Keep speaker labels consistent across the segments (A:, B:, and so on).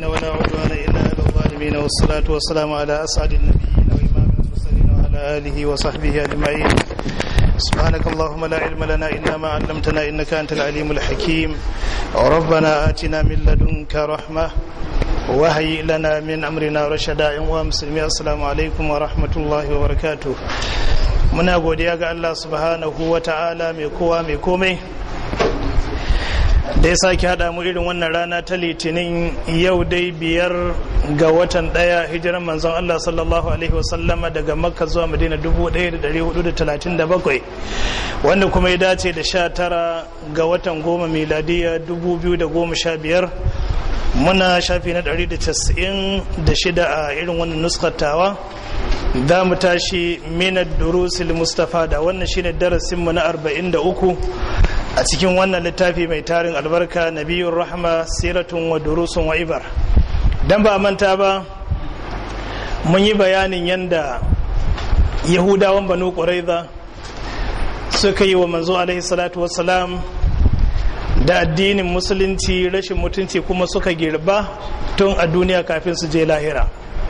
A: مضل ولا عدوان إلا على الظالمين والصلاة والسلام على أسعد النبيين وإمام المرسلين وعلى آله وصحبه أجمعين سبحانك اللهم لا علم لنا إلا ما علمتنا إنك أنت العليم الحكيم ربنا آتنا من لدنك رحمة وهيئ لنا من أمرنا رشدا ومسلمين السلام عليكم ورحمة الله وبركاته muna godiya ga Allah subhanahu wa ta'ala mai kowa mai komai da ya sake haɗa mu irin wannan rana ta litinin yau dai biyar ga watan ɗaya hijiran manzon Allah sallallahu alaihi wasallama daga makka zuwa madina 1437 wanda kuma ya dace da sha tara ga watan goma miladiya 2015 muna shafi na 196 a irin wannan nuskatawa za mu tashi minar durusil mustafa da wannan shine darasinmu na 43 a cikin wannan littafi mai tarin albarka nabiyun rahma siratun wa durusun wa ibar don ba manta ba mun yi bayanin yadda yahudawan banu ƙuraiza suka yi wa manzo alaihi salatu wassalam da addinin musulunci rashin mutunci kuma suka girba tun a duniya kafin su je lahira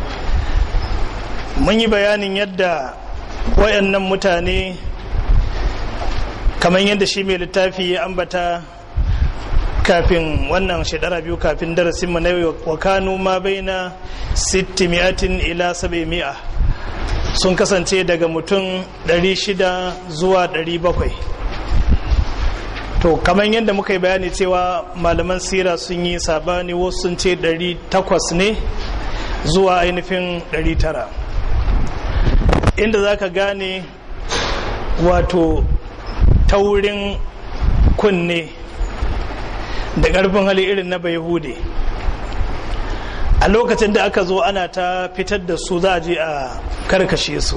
A: mun yi bayanin yadda wayannan mutane kamar yadda shi mai littafi ya ambata kafin wannan shekara biyu kafin darasin mu na wa kanu ma baina 600 ila 700 sun kasance daga mutum 600 zuwa 700 to kamar yadda muka yi bayani cewa malaman sira sun yi sabani wasu sun ce 800 ne zuwa ainihin 900 inda za ka gane wato taurin kunne da ƙarfin hali irin na hude a lokacin da aka zo ana ta fitar da su za a je a karkashe su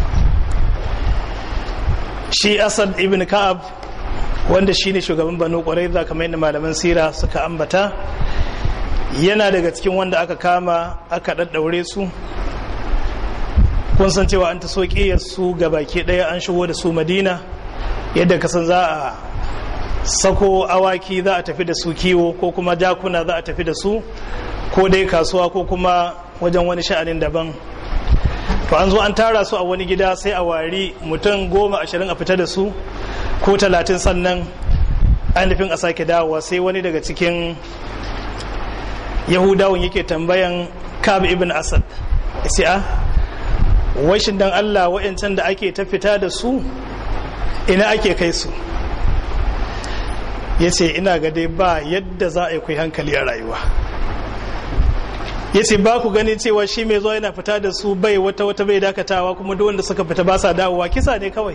A: shi asad ibn ka'ab wanda shi ne shugaban banu ƙwarai za kamar yadda malaman sira suka ambata yana daga cikin wanda aka kama aka ɗaɗɗaure su kun san cewa an ta so su ga baki ɗaya an shigo da su madina yadda kasan za a sako awaki za a tafi da su kiwo ko kuma jakuna za a tafi da su ko dai kasuwa ko kuma wajen wani sha'anin daban to an zo an tara su a wani gida sai a wari mutum goma ashirin a fita da su ko talatin sannan ainihin a sake dawowa sai wani daga cikin yahudawan yake tambayan kab ibn asad sai a washin dan allah wa'yancan da ake ta fita da su ina ake kai su ya ce ina ga dai ba yadda za a yi kai hankali a rayuwa ya ce ba ku gani cewa shi mai zuwa yana fita da su bai wata wata bai dakatawa kuma duk wanda suka fita ba sa dawowa kisa ne kawai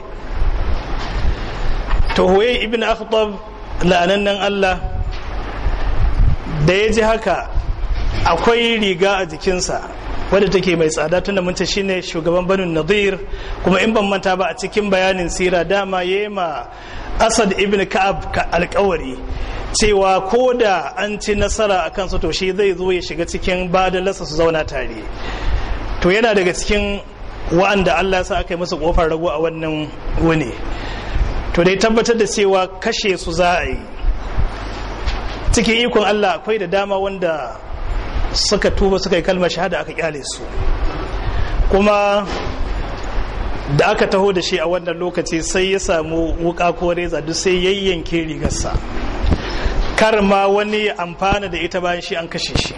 A: to hoye ibn akhtab la'anannan Allah da ya ji haka akwai riga a jikinsa wadda take mai tsada tunda mun ce shine shugaban banu nadir kuma in ban manta ba a cikin bayanin sira dama yema asad ibn ka'ab ka alkawari cewa ko da an ci nasara a kansu to shi zai zo ya shiga cikin badalarsa su zauna tare to yana daga cikin wa'anda Allah ya sa aka yi musu kofar rago a wannan wuni to dai tabbatar da cewa kashe su za a yi cikin ikon Allah akwai da dama wanda suka tuba suka yi kalmar shahada aka kyale su kuma da aka taho da shi a wannan lokaci sai ya samu wuka ko reza duk sai yayyanke rigarsa kar ma wani amfana da ita bayan shi an kashe shi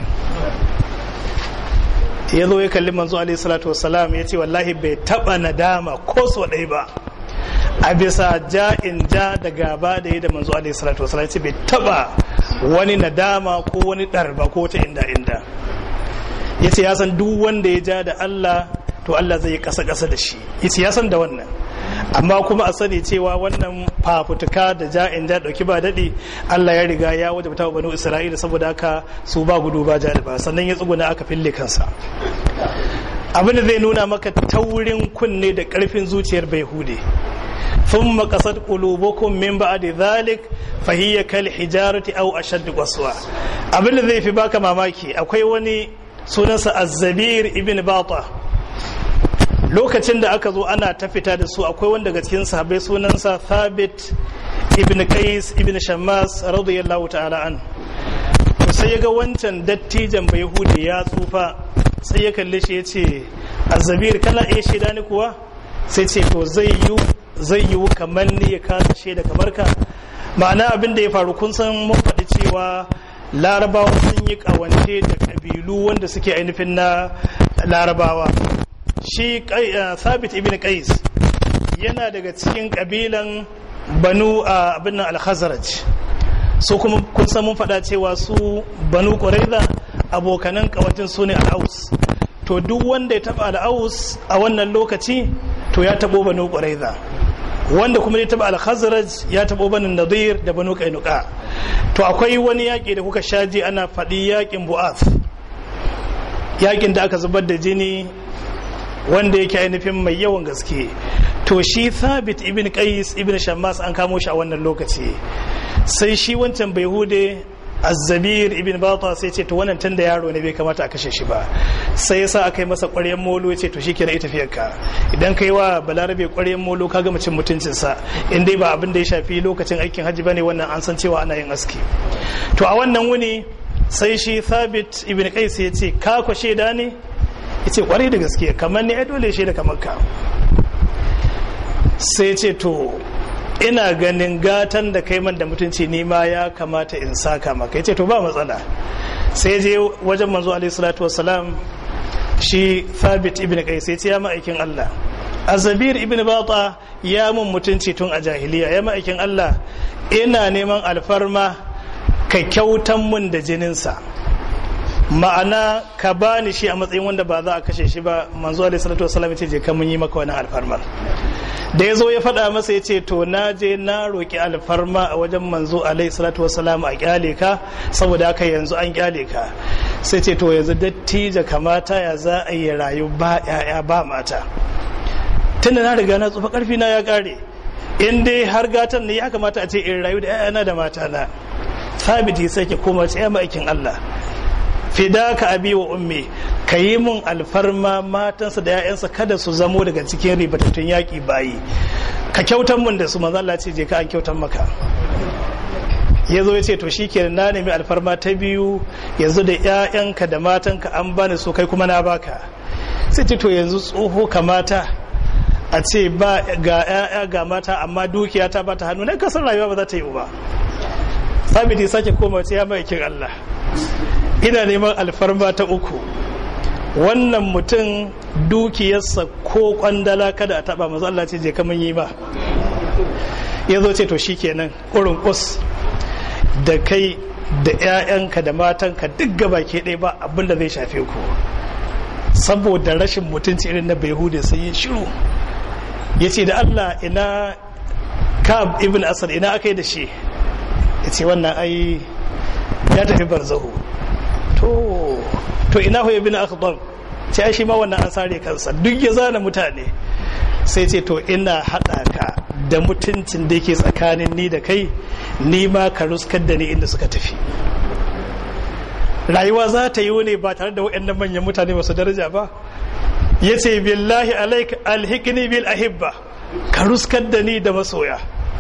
A: ya zo ya kalli manzo alaihi salatu wasalam ya ce wallahi bai taba nadama ko so ɗaya ba a bisa ja in ja da gaba da yi da manzo alaihi salatu wasalam ya ce bai taba wani nadama ko wani ɗarba ko ta inda inda ya ce ya san duk wanda ya ja da Allah to Allah zai yi ƙasa-ƙasa da shi ya ce ya san da wannan amma kuma a sani cewa wannan fafutuka da ja in ja ɗauki ba daɗi Allah ya riga ya wajabta wa banu Isra'ila saboda haka su ba gudu ba ja ba sannan ya tsuguna aka fille kansa abin da zai nuna maka taurin kunne da ƙarfin zuciyar bai hude ثم قصد قلوبكم من بعد ذلك فهي كالحجارة أو أشد قسوة abin da zai fi baka mamaki akwai wani sunansa azzabir ibn bata lokacin da aka zo ana ta fita da su akwai wanda daga cikin sahabbai sunansa thabit ibn qais ibn shammas radiyallahu ta'ala an sai ya ga wancan dattijan bai hude ya tsufa sai ya kalle shi ya ce azabir kana iya shaida ni kuwa sai ce to zai yi zai yi kamar ni ya kasa shaida kamar ka ma'ana abin da ya faru kun san mun faɗi cewa larabawa sun yi kawance da ƙabilu wanda suke ainihin na larabawa shi sabit ibn qais yana daga cikin ƙabilan banu a abin nan al-khazraj su kuma kun san mun faɗa cewa su banu quraiza abokanan kawatin su ne al-aus to duk wanda ya taba al-aus a wannan lokaci to ya tabo banu quraiza wanda kuma ya taba al-khazraj ya tabo banu nadir da banu qainuqa to akwai wani yaƙi da kuka shaji ana faɗi yaƙin bu'ath yaƙin da aka zubar da jini wanda yake ainihin mai yawan gaske to shi thabit ibn qais ibn shammas an kamo shi a wannan lokaci sai shi wancan bai hude azzabir ibn bata sai ce to wannan tun da yaro ne bai kamata a kashe shi ba sai yasa aka yi masa ƙwaryen molo ya ce to shikenan ita tafiyar ka idan kai wa balarabe ƙwaryen molo ka gama cin mutuncinsa in dai ba abin da ya shafi lokacin aikin hajji bane wannan an san cewa ana yin aski to a wannan wuni sai shi thabit ibn qais ya ce ka ko shaida ne ya ce kwarai da gaske kamar ne ai dole shaida kamar ka sai ce to ina ganin gatan da kai man da mutunci ni ma ya kamata in saka maka yace to ba matsala sai je wajen manzo alaihi salatu wassalam shi thabit ibn qais yace ya ma'aikin Allah azabir ibn bata ya mun mutunci tun a jahiliya ya ma'aikin Allah ina neman alfarma ka kyautan mun da jininsa ma'ana ka bani shi a matsayin wanda ba za a kashe shi ba manzo alaihi salatu wassalam yace je ka mun yi maka wani alfarmar da ya zo ya faɗa masa ya ce to na je na roƙi alfarma a wajen manzo alaihi salatu wasalam a kyale ka saboda haka yanzu an kyale ka sai ce to yanzu dattijo kamata ya za a yi rayu ba ya'ya ba mata tunda na riga na tsufa karfi na ya kare in dai har gatan ne ya kamata a ce in rayu da ya'yana da mata na sabiti sai ke koma ce ya ma'aikin Allah fidaka abi wa ummi ka yi mun alfarma matansa da 'ya'yansa kada su zamo daga cikin ribatattun yaƙi bayi ka kyautan mun da su manzo Allah ce je ka an kyautan maka ya zo ya ce to shikenan na nemi alfarma ta biyu yanzu da 'ya'yanka da matanka an bani su kai kuma na baka sai ce to yanzu tsoho kamata a ce ba ga 'ya'ya ga mata amma dukiya ta bata hannu na kasar rayuwa ba za ta yi ba sabiti sake koma ce ya mai kin Allah ina neman alfarma ta uku wannan mutum dukiyarsa ko kwandala kada a taba mazu Allah ce je kamun yi ba ya zo ce to shikenan ƙurin kus da kai da 'ya'yanka da matanka duk gaba ke ɗaya ba abinda zai shafe ku saboda rashin mutunci irin na behude sai yi shiru ya ce da Allah ina kab ibn asad ina aka yi da shi ya ce wannan ai ya tafi barzahu to to ina hu ibn akhdar ce ai shi ma wannan an sare kansa duk ya zana mutane sai ce to ina hada ka da mutuncin da yake tsakanin ni da kai ni ma ka ruskar da ni inda suka tafi rayuwa za ta yi ne ba tare da waɗannan manyan mutane masu daraja ba ya ce billahi alaik alhikini bil ahibba ka ruskar da ni da masoya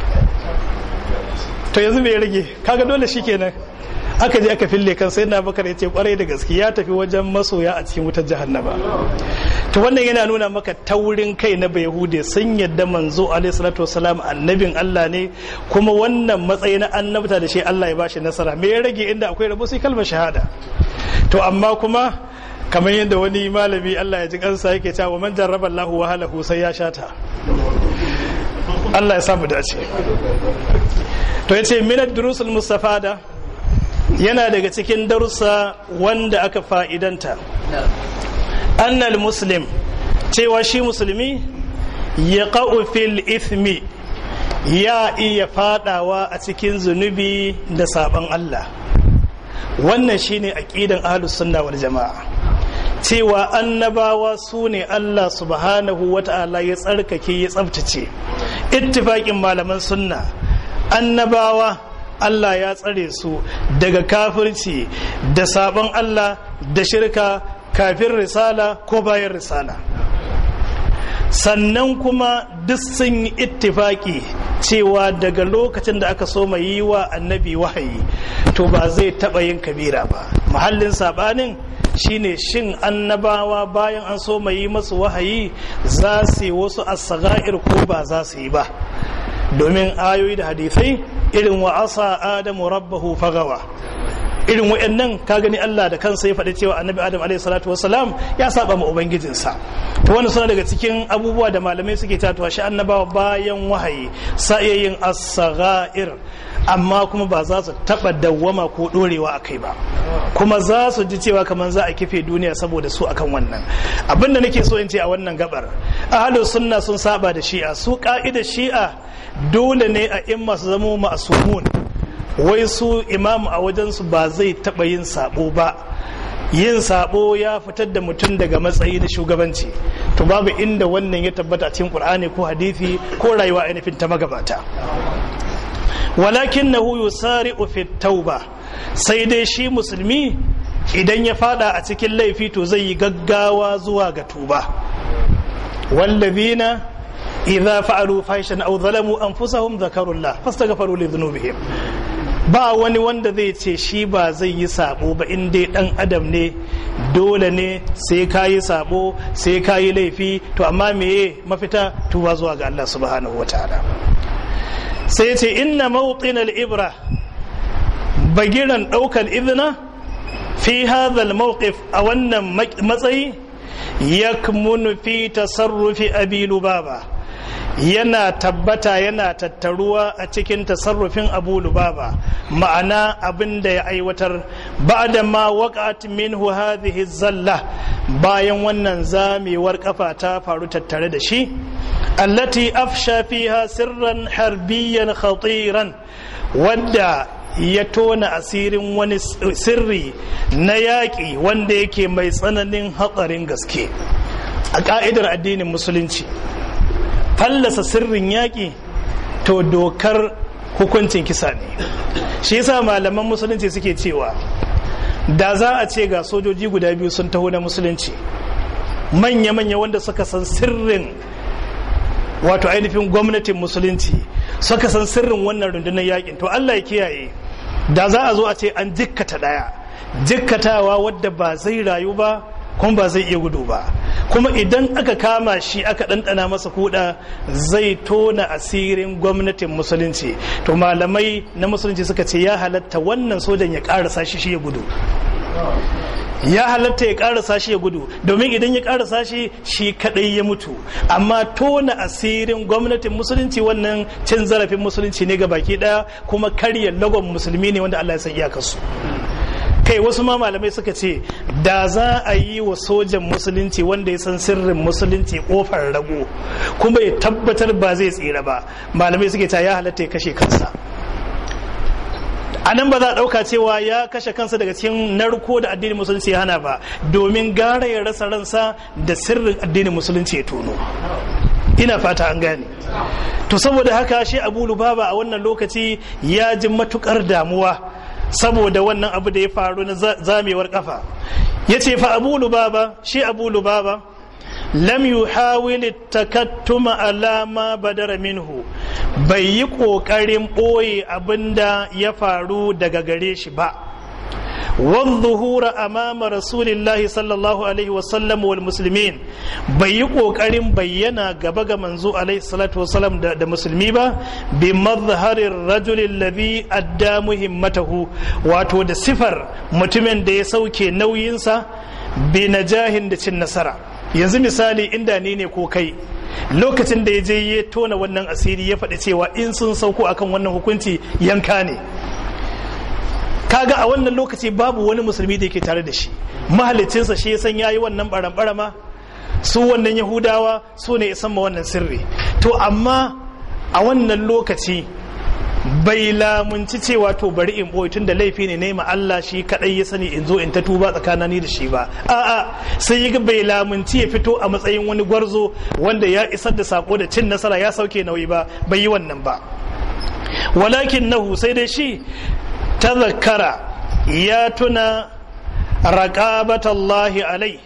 A: to yanzu mai rage kaga dole shi kenan aka je aka fille kan sai na bakar ya ce kwarai da gaske ya tafi wajen masoya a cikin wutar jahannama to wannan yana nuna maka taurin kai na bayahude sun yadda manzo alaihi salatu wasalam annabin Allah ne kuma wannan matsayi na annabta da shi Allah ya bashi nasara me ya rage inda akwai rabo sai kalmar shahada to amma kuma kamar yadda wani malami Allah ya ji kansa yake cewa man jarraba Allahu wahalahu sai ya shata Allah ya samu dace to yace minad durusul mustafada yana daga cikin darussa wanda aka fa'idanta annal muslim cewa shi musulmi ya fil ithmi ya iya fadawa a cikin zunubi da sabon Allah wannan shine aqidan ahlus sunna wal jama'a cewa annabawa su ne Allah subhanahu wata'ala ya tsarkake ya tsabtace ittifaƙin malaman sunna annabawa Allah ya tsare su daga kafirci da sabon Allah da shirka kafin risala ko bayan risala sannan kuma duk sun yi ittifaki cewa daga lokacin da aka so mai yi wa annabi wahayi to ba zai taɓa yin kabira ba mahallin saɓanin shine shin annabawa bayan an so mai yi masu wahayi za su yi wasu asaga'ir ko ba za su yi ba domin ayoyi da hadisai irin wa asa adamu rabbahu fagawa irin wa'annan ka gani Allah da kansa ya faɗi cewa annabi Adam alaihi salatu wasalam ya saba ma ubangijinsa to wannan suna daga cikin abubuwa da malamai suke tatuwa shi annabawa bayan wahayi sa iya yin as-saghair amma kuma ba za su taba dawwama ko dorewa akai ba kuma za su ji cewa kamar za a kife duniya saboda su akan wannan abin da nake so in ce a wannan gabar ahlus sunna sun saba da shi'a su ka'idar shi'a dole ne a imma su zama ma'asumun wai su imam a wajensu ba zai taɓa yin sabo ba yin sabo ya fitar da mutum daga matsayi da shugabanci to babu inda wannan ya tabbata cikin qur'ani ko hadisi ko rayuwa ainihin ta magabata walakin nahu yusari'u fi tauba sai dai shi musulmi idan ya fada a cikin laifi to zai yi gaggawa zuwa ga tuba wallazina idza fa'alu fahishan aw zalamu anfusahum dhakarullah fastaghfiru li dhunubihim ba wani wanda zai ce shi ba zai yi sabo ba in dai dan adam ne dole ne sai ka yi sabo sai ka yi laifi to amma meye mafita tuba zuwa ga Allah subhanahu wataala sai ce inna mawqin al-ibra bagiran daukar izina fi hadha al-mawqif a wannan matsayi yakmunu fi tasarrufi abi lubaba yana tabbata yana tattaruwa a cikin tasarrufin abu lubaba ma'ana abin da ya aiwatar ba'da ma waqat minhu hadhihi zalla bayan wannan zamewar kafa ta faru tattare da shi allati afsha fiha sirran harbiyan khatiran wadda ya tona asirin wani sirri na yaƙi wanda yake mai tsananin hatsarin gaske a ƙa'idar addinin musulunci fallasa sirrin yaƙi to dokar hukuncin kisa ne shi yasa malaman musulunci suke cewa da za a ce ga sojoji guda biyu sun taho na musulunci manya-manya wanda suka san sirrin wato ainihin gwamnatin musulunci suka san sirrin wannan rundunar yakin to Allah ya kiyaye da za a zo a ce an jikkata daya jikkatawa wadda ba zai rayu ba kuma ba zai iya gudu ba kuma idan aka kama shi aka ɗanɗana masa kuɗa zai tona asirin gwamnatin musulunci to malamai na musulunci suka ce ya halatta wannan sojan ya ƙarasa shi shi ya gudu ya halatta ya karasa shi ya gudu domin idan ya karasa shi shi kadai ya mutu amma tona asirin gwamnatin musulunci wannan cin zarafin musulunci ne ga baki daya kuma karya lagon musulmi ne wanda Allah ya san iyakarsu kai wasu ma malamai suka ce da za a yi wa sojan musulunci wanda ya san sirrin musulunci kofar rago kuma ya tabbatar ba zai tsira ba malamai suke ta ya halatta ya kashe kansa a nan ba za a ɗauka cewa ya kashe kansa daga cikin narko da addinin musulunci ya hana ba domin gara ya rasa ransa da sirrin addinin musulunci ya tono ina fata an gane to saboda haka shi abu lubaba a wannan lokaci ya ji matukar damuwa saboda wannan abu da ya faru na zamewar kafa ya ce fa abu lubaba shi abu lubaba lam yuhawil takattuma alama badara minhu bai yi ƙoƙarin ɓoye abinda ya faru daga gare shi ba zuhura amama rasulillahi sallallahu alaihi wasallam wal muslimin bai yi ƙoƙarin bayyana gaba ga manzo alaihi salatu wasallam da musulmi ba bi mazharin rajulin labi adda muhimmatahu wato da sifar mutumin da ya sauke nauyinsa bi najahin da cin nasara yanzu misali inda ni ne ko kai lokacin da ya je ya tona wannan asiri ya faɗi cewa in sun sauko akan wannan hukunci yanka ne kaga a wannan lokaci babu wani musulmi da yake tare da shi mahalicinsa shi ya san yayi wannan baran su wannan yahudawa su ne isan ma wannan sirri to amma a wannan lokaci bai lamunci cewa to bari in boye tun da laifi ne nema Allah shi kadai ya sani in zo in ta tuba tsakanani da shi ba a'a sai yi bai lamunci ya fito a matsayin wani gwarzo wanda ya isar da sako da cin nasara ya sauke nauyi ba bai yi wannan ba walakin nahu sai dai shi tazakkara ya tuna raqabatallahi alai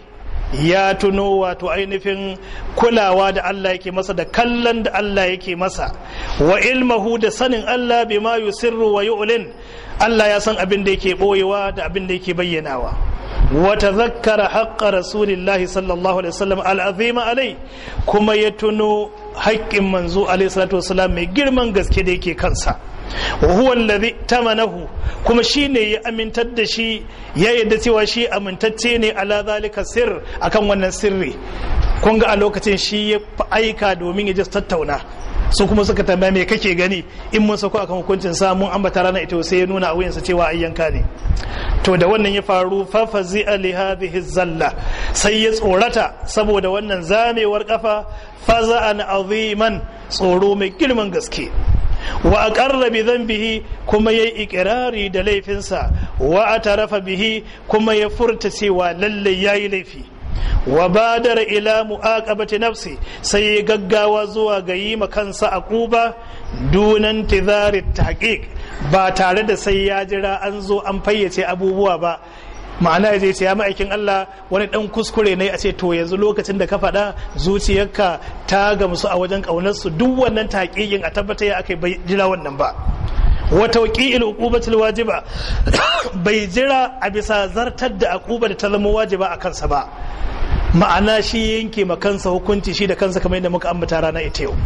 A: ya tuno wato ainihin kulawa da Allah yake masa da kallon da Allah yake masa wa ilmahu da sanin Allah bima yusirru wa yu'lin Allah ya san abin da yake boyewa da abin da yake bayyanawa wa tazakkara haqqa rasulillahi sallallahu alaihi wasallam al'azima alai kuma ya tuno haƙƙin manzo alaihi salatu wasallam mai girman gaske da yake kansa wa huwa alladhi tamanahu kuma shine ya amintar da shi ya yadda cewa shi amintacce ne ala zalika sir akan wannan sirri kun ga a lokacin shi ya aika domin ya ji tattauna su kuma suka tambaya me kake gani in mun sako akan hukuncin sa mun ambata rana ita sai ya nuna a wuyansa cewa ayyanka ne to da wannan ya faru fafazi li hadhihi zalla sai ya tsorata saboda wannan zamewar kafa faza'an aziman tsoro mai girman gaske wa aqarra bi dhanbihi kuma yayi ikirari da laifinsa wa atarafa bihi kuma ya furta cewa lalle yayi laifi wa badara ila mu'aqabati nafsi sai ya gaggawa zuwa ga yi ma kansa aquba dunan tizari tahqiq ba tare da sai ya jira an zo an fayyace abubuwa ba ma'ana ya zai ce ya ma'aikin Allah wani dan kuskure ne a ce to yanzu lokacin da ka faɗa zuciyarka ta gamsu a wajen ƙaunarsu duk wannan taƙiyin a tabbatar ya aka bai jira wannan ba wata waƙi'il uqubatul wajiba bai jira a bisa zartar da aquba da ta zama wajiba a kansa ba ma'ana shi yanke ma kansa hukunci shi da kansa kamar yadda muka ambata rana ita yau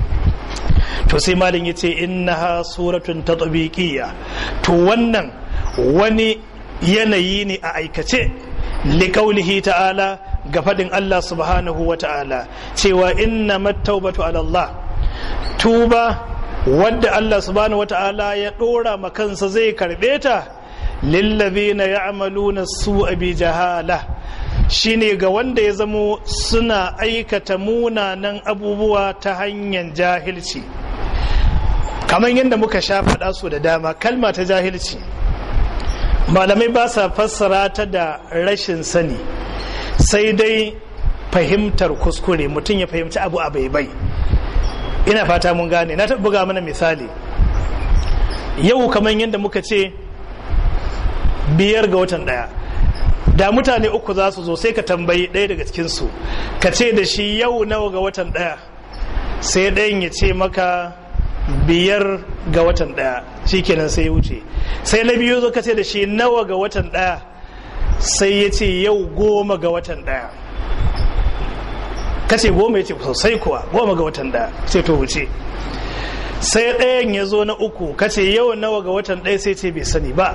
A: to sai malin ya ce innaha suratun tatbiqiyya to wannan wani yanayi ne a aikace liƙaulihi ta'ala ga faɗin Allah subhanahu wa ta'ala cewa inna mattaubatu ala Allah tuba wadda Allah subhanahu wa ta'ala ya ɗora makansa zai karɓe ta lillazina ya'maluna su'a bi jahala shine ga wanda ya zamo suna aikata munanan abubuwa ta hanyar jahilci kamar yadda muka sha faɗa su da dama kalma ta jahilci malamai ba sa fassara ta da rashin sani sai dai fahimtar kuskure mutum ya fahimci abu a bai ina fata mun gane na taɓa buga mana misali yau kamar yadda muka ce biyar ga watan ɗaya da mutane uku za su zo sai ka tambayi ɗaya daga cikinsu ka ce da shi yau nawa ga watan ɗaya sai ɗayan ya ce maka biyar ga watan ɗaya shikenan sai ya wuce sai na biyu zo ka ce da shi nawa ga watan ɗaya sai ya ce yau goma ga watan ɗaya ka ce goma ya ce sosai kuwa goma ga watan ɗaya sai to wuce sai ɗayan ya zo na uku ka ce yau nawa ga watan ɗaya sai ce bai sani ba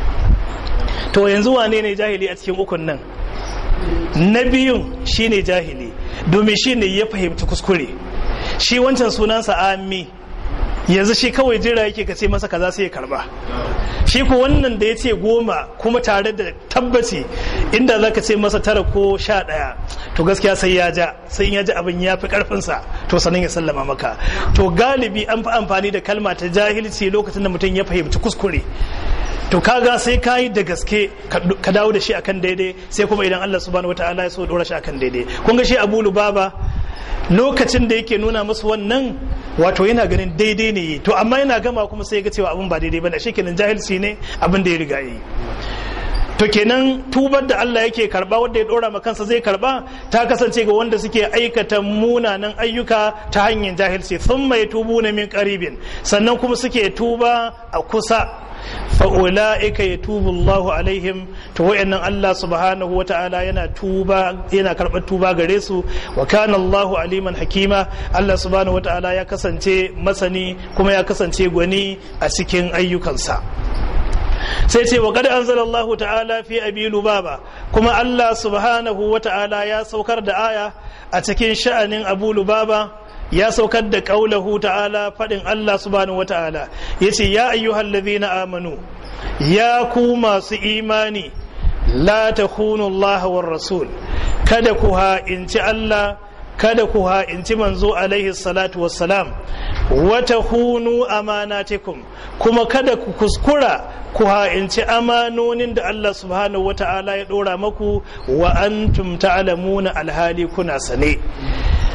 A: to yanzu wane ne jahili a cikin ukun nan na biyun shine jahili domin shine ya fahimci kuskure shi wancan sunansa ami yanzu shi kawai jira yake ka ce masa kaza sai ya karba shi ko wannan da ya ce goma kuma tare da tabbaci inda za ka ce masa tara ko sha ɗaya to gaskiya sai ya ja sai ya ji abin ya fi karfinsa to sanin ya sallama maka to galibi an fi amfani da kalma ta jahilci lokacin da mutum ya fahimci kuskure to kaga sai ka yi da gaske ka dawo da shi akan daidai sai kuma idan Allah subhanahu wataala ya so dora shi akan daidai kun ga shi Abu Lubaba lokacin da yake nuna musu wannan wato yana ganin daidai ne to amma yana gama kuma sai ga cewa abin ba daidai bane kenan jahilci ne abin da ya riga yi to kenan tubar da Allah yake karba wanda ya dora kansa zai karba ta kasance ga wanda suke aikata munanan ayyuka ta hanyar jahilci sun mai tubu na min karibin sannan kuma suke tuba a kusa fa'ula'ika ya tubu Allahu alaihim to wa'annan Allah subhanahu wata'ala yana tuba yana karɓar tuba gare su wa kana Allahu aliman hakima Allah subhanahu wata'ala ya kasance masani kuma ya kasance gwani a cikin ayyukansa sai ce wa kada anzala Allah ta'ala fi abi lubaba kuma Allah subhanahu wata'ala ya saukar da aya a cikin sha'anin abu lubaba ya saukar da ƙaulahu ta'ala faɗin Allah subhanahu wata'ala ya ce ya ayyuhal ladhina amanu ya ku masu imani la takhunu Allah war rasul kada ku ha'inci Allah kada ku ha'inci manzo alaihi salatu wassalam wa takhunu amanatikum kuma kada ku kuskura ku ha'inci amanonin da Allah subhanahu wata'ala ya ɗora maku wa antum ta'lamuna alhali kuna sane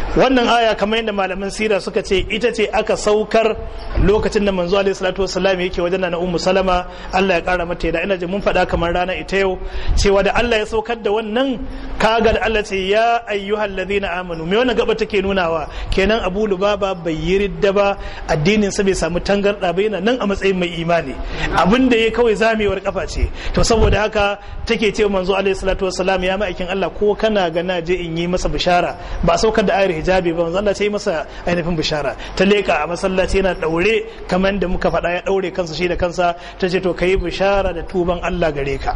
A: wannan aya kamar yadda malaman sira suka ce ita ce aka saukar lokacin da manzo alaihi salatu wassalam yake wajen na ummu salama Allah ya kara mata da ina ji mun faɗa kamar rana ita yau cewa da Allah ya saukar da wannan kaga da Allah ce ya ayyuhal ladina amanu me wannan gaba take nunawa kenan Abu Lubaba bai yi ridda ba addinin sa bai samu tangarda ba yana nan a matsayin mai imani abin da ya kawai zamewar kafa ce to saboda haka take ce manzo alaihi salatu wassalam ya ma'aikin Allah ko kana ga na je in yi masa bishara ba saukar da ayar hijabi ba manzo Allah sai masa ainihin bishara ta leka a masallaci yana daure kamar da muka faɗa ya daure kansa shi da kansa ta ce to kai bishara da tuban Allah gare ka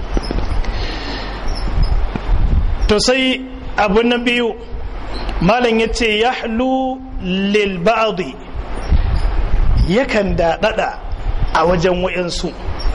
A: to sai abu na biyu malam ya ce yahlu lil ba'di yakan daɗaɗa a wajen wayansu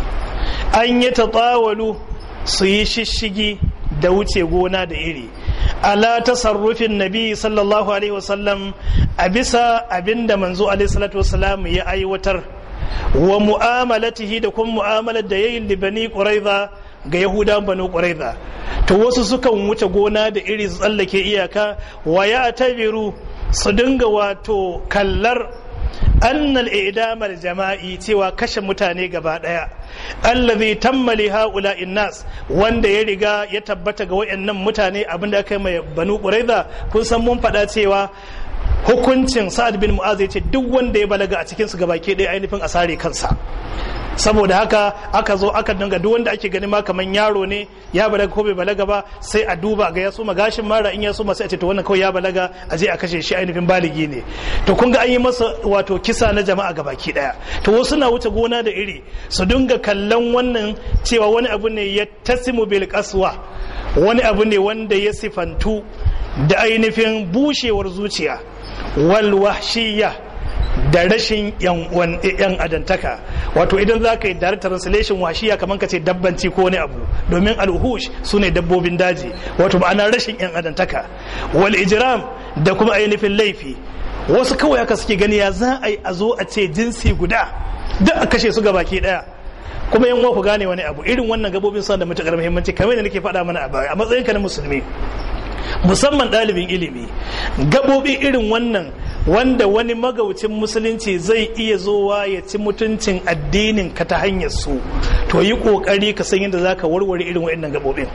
A: an yi tsawalu su yi shishigi da wuce gona da iri ala tasarrufin nabi sallallahu alaihi wasallam a bisa abinda manzo alaihi salatu wasallam ya aiwatar wa mu'amalatihi da kuma mu'amalar da yayin libani quraiza ga yahudan banu quraiza to wasu sukan wuce gona da iri su tsallake iyaka wa ya tabiru su dinga wato kallar annal idamar jama'i cewa kashe mutane gaba daya allazi tammali haula innas wanda ya riga ya tabbata ga wayannan mutane abinda aka yi mai banu quraiza kun san mun faɗa cewa hukuncin sa'ad bin mu'az ya ce duk wanda ya balaga a cikin su gabaki ɗaya ainihin a sare kansa saboda haka aka zo aka dinga duk wanda ake gani ma kaman yaro ne ya balaga ko bai balaga ba sai a duba ga ya suma gashin mara in ya suma sai a ce to wannan kawai ya balaga a je a kashe shi ainihin baligi ne to kun ga an yi masa wato kisa na jama'a gabaki daya to wasu na wuce gona da iri su dinga kallon wannan cewa wani abu ne ya tasimu bil qaswa wani abu ne wanda ya sifantu da ainihin bushewar zuciya wal wahshiyya da rashin yan adantaka wato idan za ka yi direct translation washiya kamar ka ce dabbanci ko wani abu domin alhush su ne dabbobin daji wato ma'ana rashin yan adantaka wal ijram da kuma ainihin laifi wasu kawai haka suke gani ya za a yi a zo a ce jinsi guda duk a kashe su ga baki daya kuma yan ku gane wani abu irin wannan gabobin suna da matukar muhimmanci kamar da nake faɗa mana a baya a matsayinka na musulmi musamman ɗalibin ilimi gabobi irin wannan wanda wani magaucin musulunci zai iya zowa ya ci mutuncin addinin ka ta hanyar su to yi kokari ka san yadda zaka warware irin wa'annan gabobin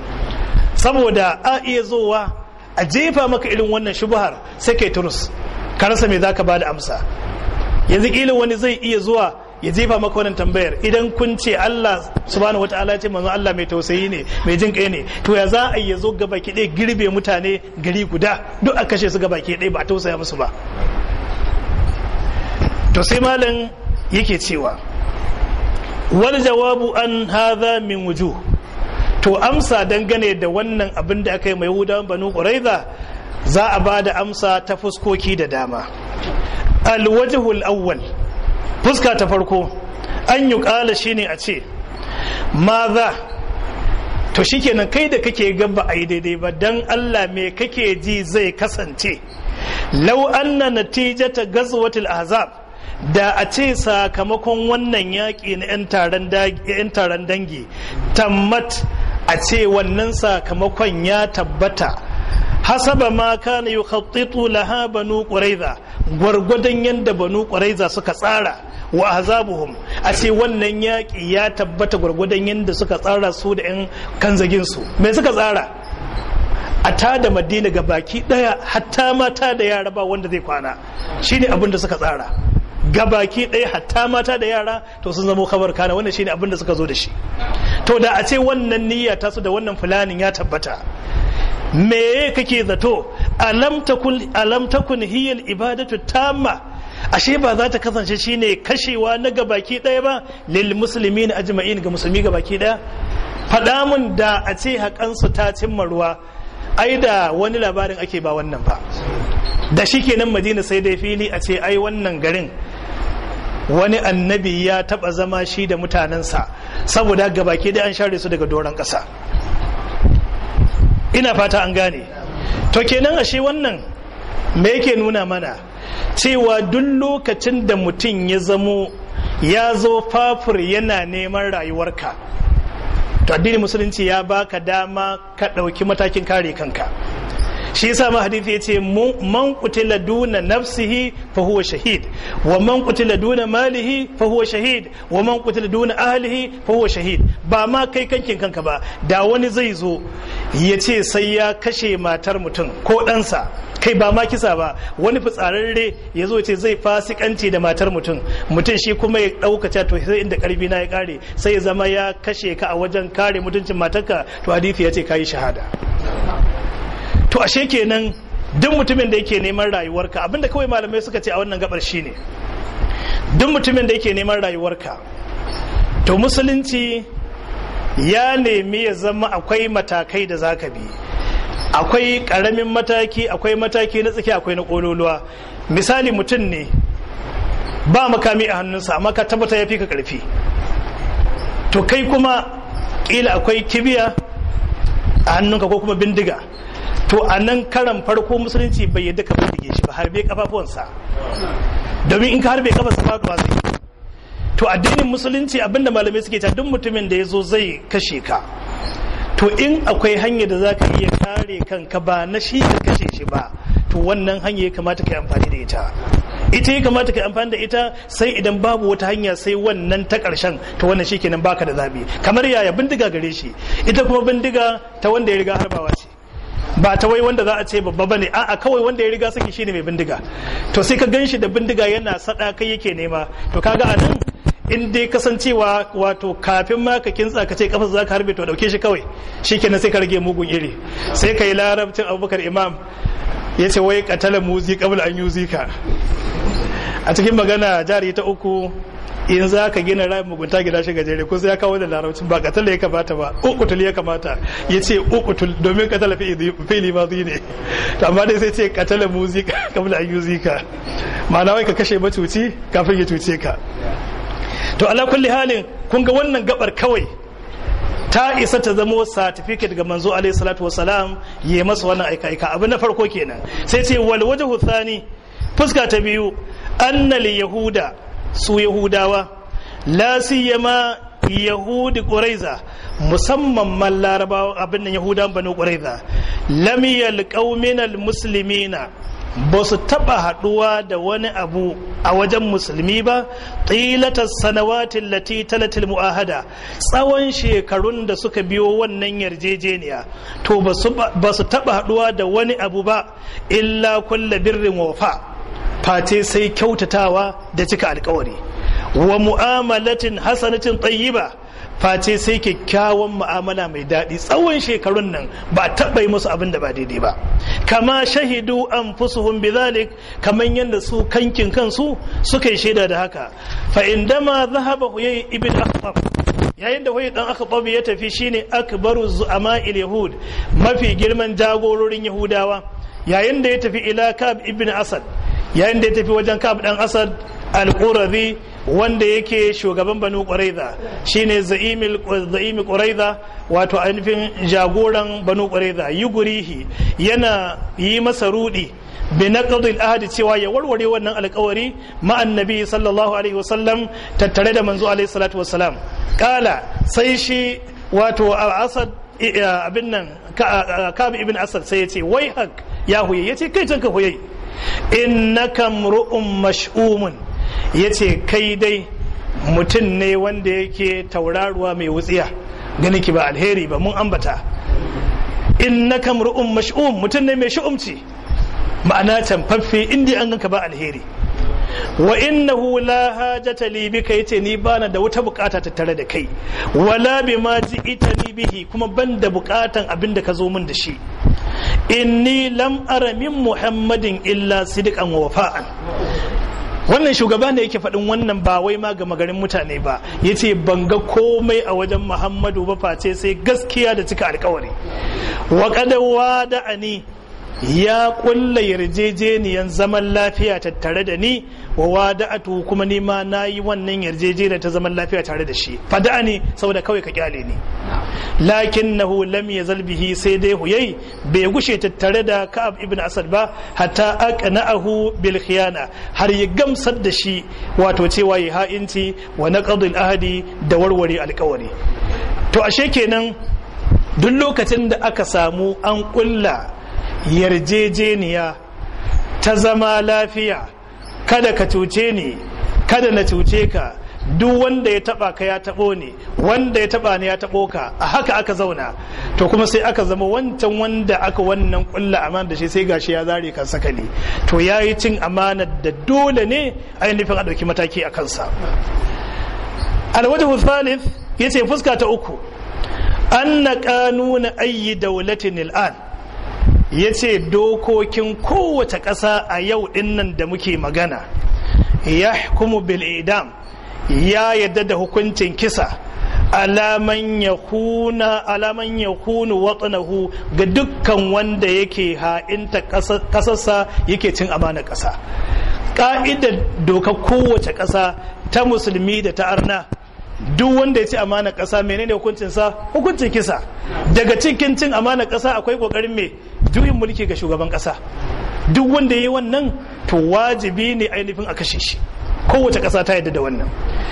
A: saboda a iya zowa a jefa maka irin wannan shubhar sai kai turus ka rasa me zaka bada amsa yanzu kila wani zai iya zuwa ya jefa maka wannan tambayar idan kun ce Allah subhanahu wataala ya ce manzon Allah mai tausayi ne mai jin kai ne to ya za a yi zo gaba ki girbe mutane gari guda duk a kashe su gaba ki ba a tausaya musu ba to sai malam yake cewa wal jawabu an hadha min wujuh to amsa dangane da wannan abin da aka yi mai yahudawan banu quraiza za a ba da amsa ta fuskoki da dama alwajhul awwal fuska ta farko an yi kala shine a ce maza to shikenan kai da kake gaba a yi daidai ba dan Allah me kake ji zai kasance lau anna natijata gazwatul ahzab da a ce sakamakon wannan yaƙi na 'yan taron dangi tammat a ce wannan sakamakon ya tabbata hasaba ma kana yukhattitu laha banu quraiza gwargwadon yadda banu quraiza suka tsara wa azabuhum a ce wannan yaƙi ya tabbata gwargwadon yadda suka tsara su da 'yan kanzagin su me suka tsara a ta da madina ga baki daya hatta mata da yara ba wanda zai kwana shine abin da suka tsara gabaki ɗaya hatta mata da yara to sun zama kabar kana wannan shine abin da suka zo da shi to da a ce wannan niyya ta su da wannan fulanin ya tabbata me kake zato alam takun alam takun hiya ibadatu tamma ashe ba za ta kasance shine kashewa na gabaki ɗaya ba lil muslimin ajma'in ga musulmi gabaki ɗaya faɗa mun da a ce haƙansu ta cimma ruwa ai da wani labarin ake ba wannan ba da shi kenan madina sai dai fili a ce ai wannan garin wani annabi ya taba zama shi da mutanensa saboda gabaki da an share su daga doron ƙasa ina fata an gane to kenan ashe wannan me yake nuna mana cewa duk lokacin da mutum ya zamo ya zo fafur yana neman rayuwarka to addinin musulunci ya baka dama ka ɗauki matakin kare kanka shi yasa ma hadisi yace man qutila duna nafsihi fa huwa shahid wa man qutila duna malihi fa huwa shahid wa man qutila duna ahlihi fa huwa shahid ba ma kai kankin kanka ba da wani zai zo ya ce sai ya kashe matar mutum ko ɗansa kai ba ma kisa ba wani fitsararre ya zo ce zai fasikanci da matar mutum mutum shi kuma ya ɗaukaca to sai inda karfi na ya kare sai ya zama ya kashe ka a wajen kare mutuncin matarka to hadisi ya ce kayi shahada to ashe kenan duk mutumin da yake neman rayuwarka abinda kawai malamai suka ce a wannan gabar shine duk mutumin da yake neman rayuwarka to musulunci ya nemi ya zama akwai matakai da zaka bi akwai karamin mataki akwai mataki na tsaki akwai na kololuwa misali mutum ne ba makami a hannunsa amma ka tabbata ya fi ka karfi to kai kuma kila akwai kibiya a hannunka ko kuma bindiga to a nan karan farko musulunci bai yadda ka bindige shi ba harbe kafafuwansa domin in ka harbe kafarsa ba ba zai to addinin musulunci abinda malamai suke ta duk mutumin da ya zo zai kashe ka to in akwai hanya da za ka iya kare kanka ba na shi ka kashe shi ba to wannan hanya ya kamata ka yi amfani da ita ita ya kamata ka yi amfani da ita sai idan babu wata hanya sai wannan ta ƙarshen to wannan shi kenan baka da zabi kamar yaya bindiga gare shi ita kuma bindiga ta wanda ya riga harbawa ce ba ta wai wanda za a ce babba bane a'a kawai wanda ya riga saki shine mai bindiga to sai ka gan shi da bindiga yana sada kai yake nema to kaga a nan in dai kasancewa wato kafin ma ka kintsa ka ce kafa za ka harbe to dauke shi kawai shikenan sai ka rage mugun iri sai ka yi larabcin abubakar imam ya ce wai katala muzi kabla an yuzika a cikin magana jari ta uku in za ka gina rayin mugunta gida shi gajere ko sai ya kawo da larabcin ba katala ya kamata ba ukutul ya kamata ya ce ukutul domin katala fili ma ne to amma dai sai ce katala muzi kabla an yuzika ma'ana wai ka kashe macuci kafin ya cuce ka to ala kulli halin kun ga wannan gabar kawai ta isa ta zamo certificate ga manzo alaihi salatu wasalam ya masa wannan aika aika abu na farko kenan sai ce wal wajhu thani fuska ta biyu annal yahuda su yahudawa la siyama yahudi quraiza musamman man larabawa abin nan yahudan banu quraiza lam yalqaw min al muslimina ba su taba haduwa da wani abu a wajen musulmi ba tilatar sanawatin lati talatil mu'ahada tsawon shekarun da suka biyo wannan yarjejeniya to ba su taba haduwa da wani abu ba illa kulla birrin wafa face sai kyautatawa da cika alkawari wa mu'amalatin hasanatin tayyiba face sai kyakkyawan mu'amala mai daɗi tsawon shekarun nan ba taɓa yi musu abin da ba daidai ba kama shahidu an fusuhun bizalik kamar yadda su kankin kansu suka yi shaida da haka fa indama zahaba huyai ibn akhtab yayin da huyai dan akhtab ya tafi shine akbaru zu'ama'il yahud mafi girman jagororin yahudawa yayin da ya tafi ila kab ibn asad yayin da ya tafi wajen kab dan asad al-qurazi wanda yake shugaban banu ƙwaraiza shine za'imi ƙwaraiza wato ainihin jagoran banu ƙwaraiza yi gurihi yana yi masa rudi bi naqdil ahadi cewa ya warware wannan alƙawari ma annabi sallallahu alaihi wasallam tattare da manzo alaihi salatu wasalam kala sai shi wato asad abin nan kabi ibn asad sai ya ce wai hak ya huye ya ce kai tanka huye innaka mru'un mash'umun ya ce kai dai mutum ne wanda yake tauraruwa mai wutsiya gani ki ba alheri ba mun ambata in na kamru'un mash'um mutum ne mai shu'umci ma'ana canfaffe inda an ganka ba alheri wa innahu la hajata li bika yace ni bana da wata bukata tattare da kai wala bima ji'itani bihi kuma ban da bukatan abin da ka zo min da shi inni lam ara min muhammadin illa sidqan wa wafa'an wannan shugaba ne yake faɗin wannan ba wai ma gama garin mutane ba ya ce ban ga komai a wajen muhammadu ba face sai gaskiya da cika alkawari wa kadawa da ani ya kulla yarjejeniyan zaman lafiya tattare da ni wa wada'atu kuma ni ma na yi wannan yarjejeniya ta zaman lafiya tare da shi fada ne saboda kawai ka kyale ni lakin nahu lam yazal bihi sai dai huyai bai gushe tattare da ka'ab ibn asad ba hatta aqna'ahu bil khiyana har ya gamsar da shi wato cewa ya ha'inci wa naqdul ahadi da warware alkawari to ashe kenan duk lokacin da aka samu an kulla yarjejeniya ta zama lafiya kada ka cuce ni kada na cuce ka duk wanda ya taba ka ya tabo ne wanda ya taba ne ya tabo ka a haka aka zauna to kuma sai aka zama wancan wanda aka wannan kulla amana da shi sai gashi ya zare kan sakali to yayi cin amana da dole ne ainihin a dauki mataki a kansa alwajhu thalith yace fuska ta uku anna qanuna ayyi dawlatin al'an yace dokokin kowace ƙasa a yau dinnan da muke magana yahkumu bil idam ya yadda da hukuncin kisa alaman ya kuna alaman ya kunu watsanahu ga dukkan wanda yake ha'inta kasarsa yake cin amana ƙasa ƙa'idar doka kowace ƙasa ta musulmi da ta arna duk wanda ya ci amana ƙasa menene hukuncinsa hukuncin kisa daga cikin cin amana ƙasa akwai ƙoƙarin mai juyin mulki ga shugaban ƙasa duk wanda ya yi wannan to wajibi ne ainihin a kashe shi kowace ƙasa ta yadda da wannan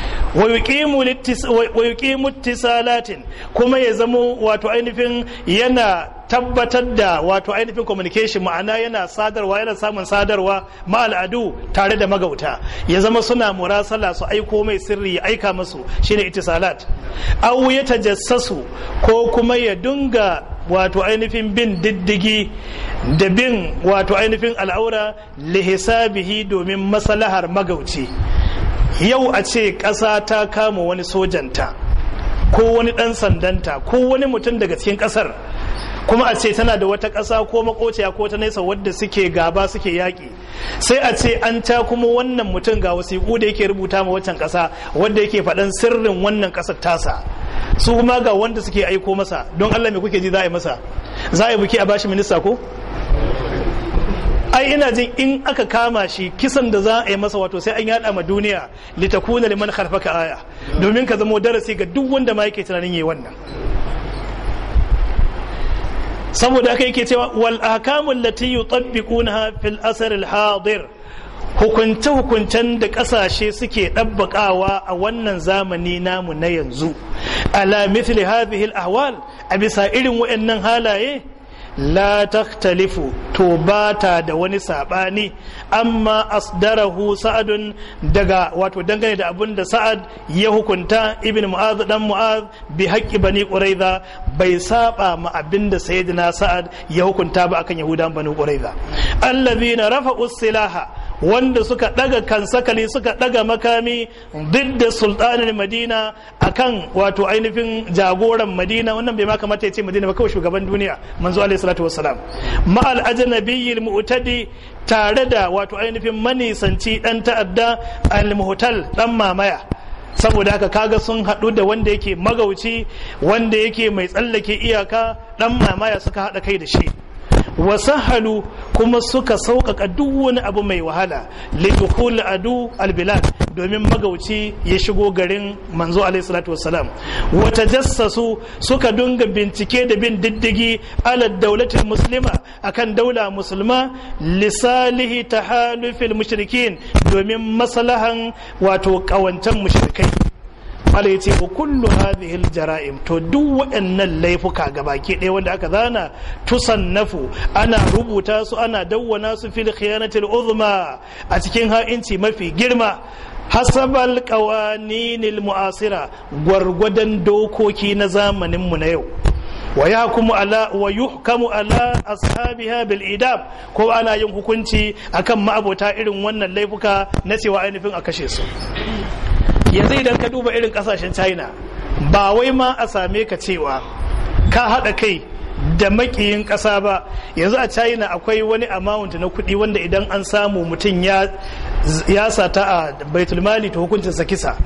A: wa yuqimu ittisalatin kuma ya zamo wato ainihin yana tabbatar da wato ainihin communication ma'ana yana sadarwa yana samun sadarwa ma al'adu tare da magauta ya zama suna murasala su aiko mai sirri ya aika musu shine ittisalat aw ya tajassasu ko kuma ya dunga wato ainihin bin diddigi da bin wato ainihin al'aura lihisabihi domin maslahar magauci yau a ce ƙasa ta kama wani sojanta ko wani ɗan sandanta ko wani mutum daga cikin ƙasar kuma a ce tana da wata ƙasa ko makociya ko ta nesa wadda suke gaba suke yaƙi sai a ce an ta kuma wannan mutum ga wasiƙu da yake rubuta ma waccan ƙasa wadda yake faɗan sirrin wannan ƙasar tasa su kuma ga wanda suke aiko masa don Allah me kuke ji za a yi masa za a yi buki a bashi minista ko ai ina jin in aka kama shi kisan da za a yi masa wato sai an yada ma duniya litakuna liman kharfaka aya domin ka zamo darasi ga duk wanda ma yake tunanin yi wannan saboda aka yake cewa wal ahkamul lati yutabbiqunaha fil asr al hadir hukunce hukuncen da kasashe suke ɗabbaƙawa a wannan zamani namu na yanzu ala mithli hadhihi al ahwal a bisa irin waɗannan halaye la taktalifu to ba ta da wani sabani amma asdarahu sa'adun daga wato dangane da abin da sa'ad ya hukunta ibn mu'az dan mu'az bi haqqi bani quraiza bai saba ma abin da sayyidina sa'ad ya hukunta ba akan yahudan bani quraiza allazina rafa'u silaha wanda suka daga kansakali suka daga makami didda sultanin madina akan wato ainihin jagoran madina wannan bai ma kamata ya ce madina ba kawai shugaban duniya manzo alaihi salatu wassalam ma al ajnabiyyi mu'tadi tare da wato ainihin manisanci dan ta'adda al muhtal dan mamaya saboda haka kaga sun haɗu da wanda yake magauci wanda yake mai tsallake iyaka dan mamaya suka haɗa kai da shi wasahalu kuma suka sauƙaƙa duk wani abu mai wahala lidukul adu albilad domin magauci ya shigo garin manzo alaihi salatu wassalam wata jassasu suka dunga bincike da bin diddigi ala daulatin muslima akan daula musulma lisalihi tahalufil mushrikin domin maslahan wato ƙawancen mushrikai Allah ya ce wa kullu hadhihi jara'im to duk waɗannan laifuka gabaki ɗaya wanda aka zana tusannafu ana rubuta su ana dawwana su fil khiyanatil uzma a cikin ha'inci mafi girma hasabal qawaninil mu'asira gwargwadon dokoki na zamanin mu na yau wa yahkumu ala wa yuhkamu ala ashabiha bil idam ko ana yin hukunci akan ma'abota irin wannan laifuka na cewa ainihin a kashe su yanzu idan ka duba irin kasashen china ba wai ma a same ka cewa ka haɗa kai da makiyin ƙasa ba yanzu a china akwai wani amount na kuɗi wanda idan an samu mutum ya sata a baitulmali ta hukuncinsa kisa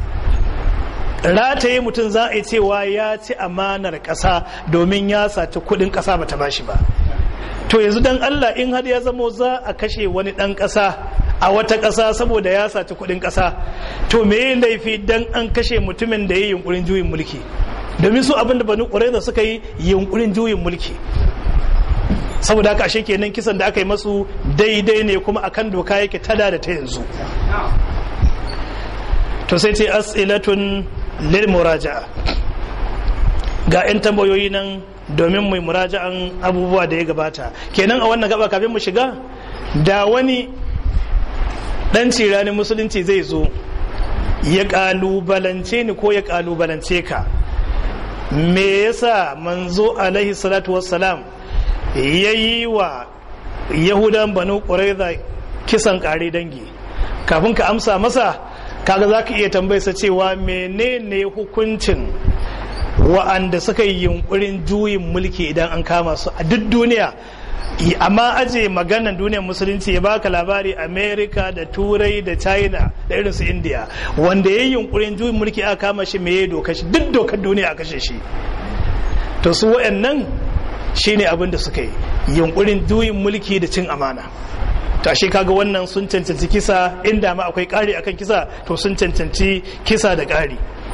A: rataye mutum za a yi cewa ya ci amanar ƙasa domin ya saci kuɗin ƙasa bata bashi ba to yanzu dan allah in har ya zamo za a kashe wani ɗan ƙasa a wata ƙasa saboda ya saci kuɗin ƙasa to me yi laifi dan an kashe mutumin da ya yi yunkurin juyin mulki domin su abin da banu ƙuraiza suka yi yunkurin juyin mulki saboda haka ashe kenan kisan da aka yi masu daidai ne kuma akan doka yake tada da ta yanzu to sai ce as'ilatun lil muraja'a ga 'yan tambayoyi nan domin mai muraja'an abubuwa da ya gabata kenan a wannan gaba kafin mu shiga da wani dan cirani musulunci zai zo ya kalubalance ni ko ya kalubalance ka me yasa manzo alaihi salatu wassalam ya yi wa yahudan banu ƙuraiza kisan ƙare dangi kafin ka amsa masa kaga za ka iya tambayarsa cewa menene hukuncin wa'anda suka yi yunkurin juyin mulki idan an kama su a duk duniya amma aje maganan duniyar musulunci ya baka labari america da turai da china da irin su india wanda ya yi yunkurin juyin mulki aka kama shi me ya doka shi duk dokar duniya a kashe shi to su wa'annan shine abin da suka yi yunkurin juyin mulki da cin amana to ashe kaga wannan sun cancanci kisa inda ma akwai ƙari akan kisa to sun cancanci kisa da ƙari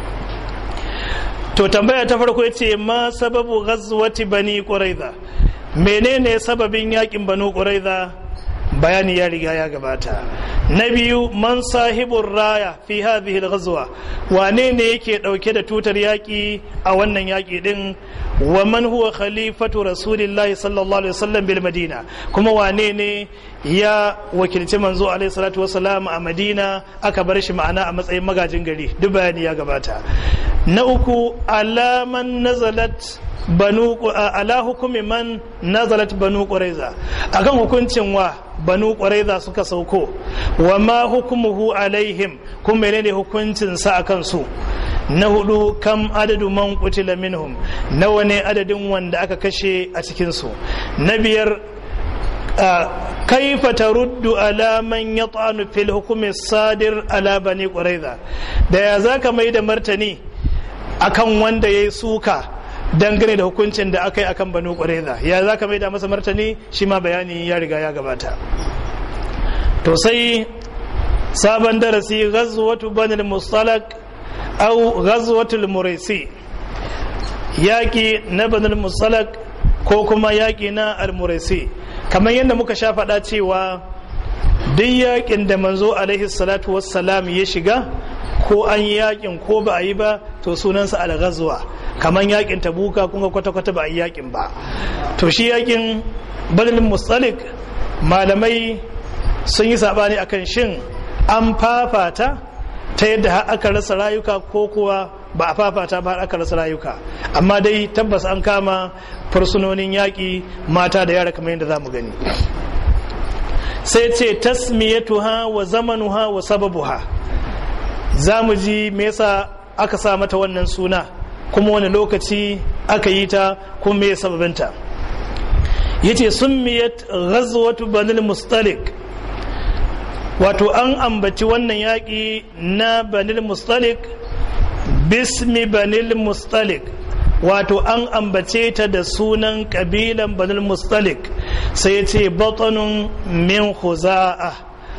A: to tambaya ta farko yace ma sababu ghazwati bani quraiza menene sababin yakin banu quraiza bayani ya riga ya gabata na biyu man sahibur raya fi hadhihi al-ghazwa wane ne yake dauke da tutar yaki a wannan yaki din wa man huwa khalifatu rasulillahi sallallahu alaihi wasallam bil madina kuma wane ne ya wakilci manzo alaihi salatu wasallam a madina aka bar shi ma'ana a matsayin magajin gari duk bayani ya gabata na uku alaman nazalat banu ala hukumi man nazalat banu quraiza akan hukuncin wa banu quraiza suka sauko wa ma hukumuhu alaihim kuma menene hukuncin sa akan su na hudu kam adadu man qutila minhum nawa ne adadin wanda aka kashe a cikin su na biyar kaifa taruddu ala man yat'anu fil hukmi sadir ala bani quraiza da ya zaka mai da martani akan wanda yayi suka dangane da hukuncin da aka yi akan banu quraiza ya zaka mai da masa martani shi ma bayani ya riga ya gabata to sai sabon darasi ghazwatu banil mustalak au ghazwatul muraisi yaki na banil mustalak ko kuma yaki na al-muraisi kamar yadda muka sha faɗa cewa duk yakin da manzo alaihi salatu wassalam ya shiga ko an yi yakin ko ba a yi ba to sunansa al-ghazwa kamar yakin tabuka kun ga kwata-kwata ba a yi yakin ba to shi yakin badalin mustalik malamai sun yi sabani akan shin an fafata ta yadda har aka rasa rayuka ko kuwa ba a fafata ba har aka rasa rayuka amma dai tabbas an kama fursunonin yaƙi mata da yara kamar yadda za mu gani sai ce tasmiyatuha wa zamanuha wa sababuha za mu ji me yasa aka sa mata wannan suna kuma wani lokaci aka yi ta kuma me sababinta yace summiyat ghazwatu banil mustalik wato an ambaci wannan yaƙi na banil mustalik bismi banil mustalik wato an ambace ta da sunan ƙabilan banil mustalik sai ya ce batanun min huza'a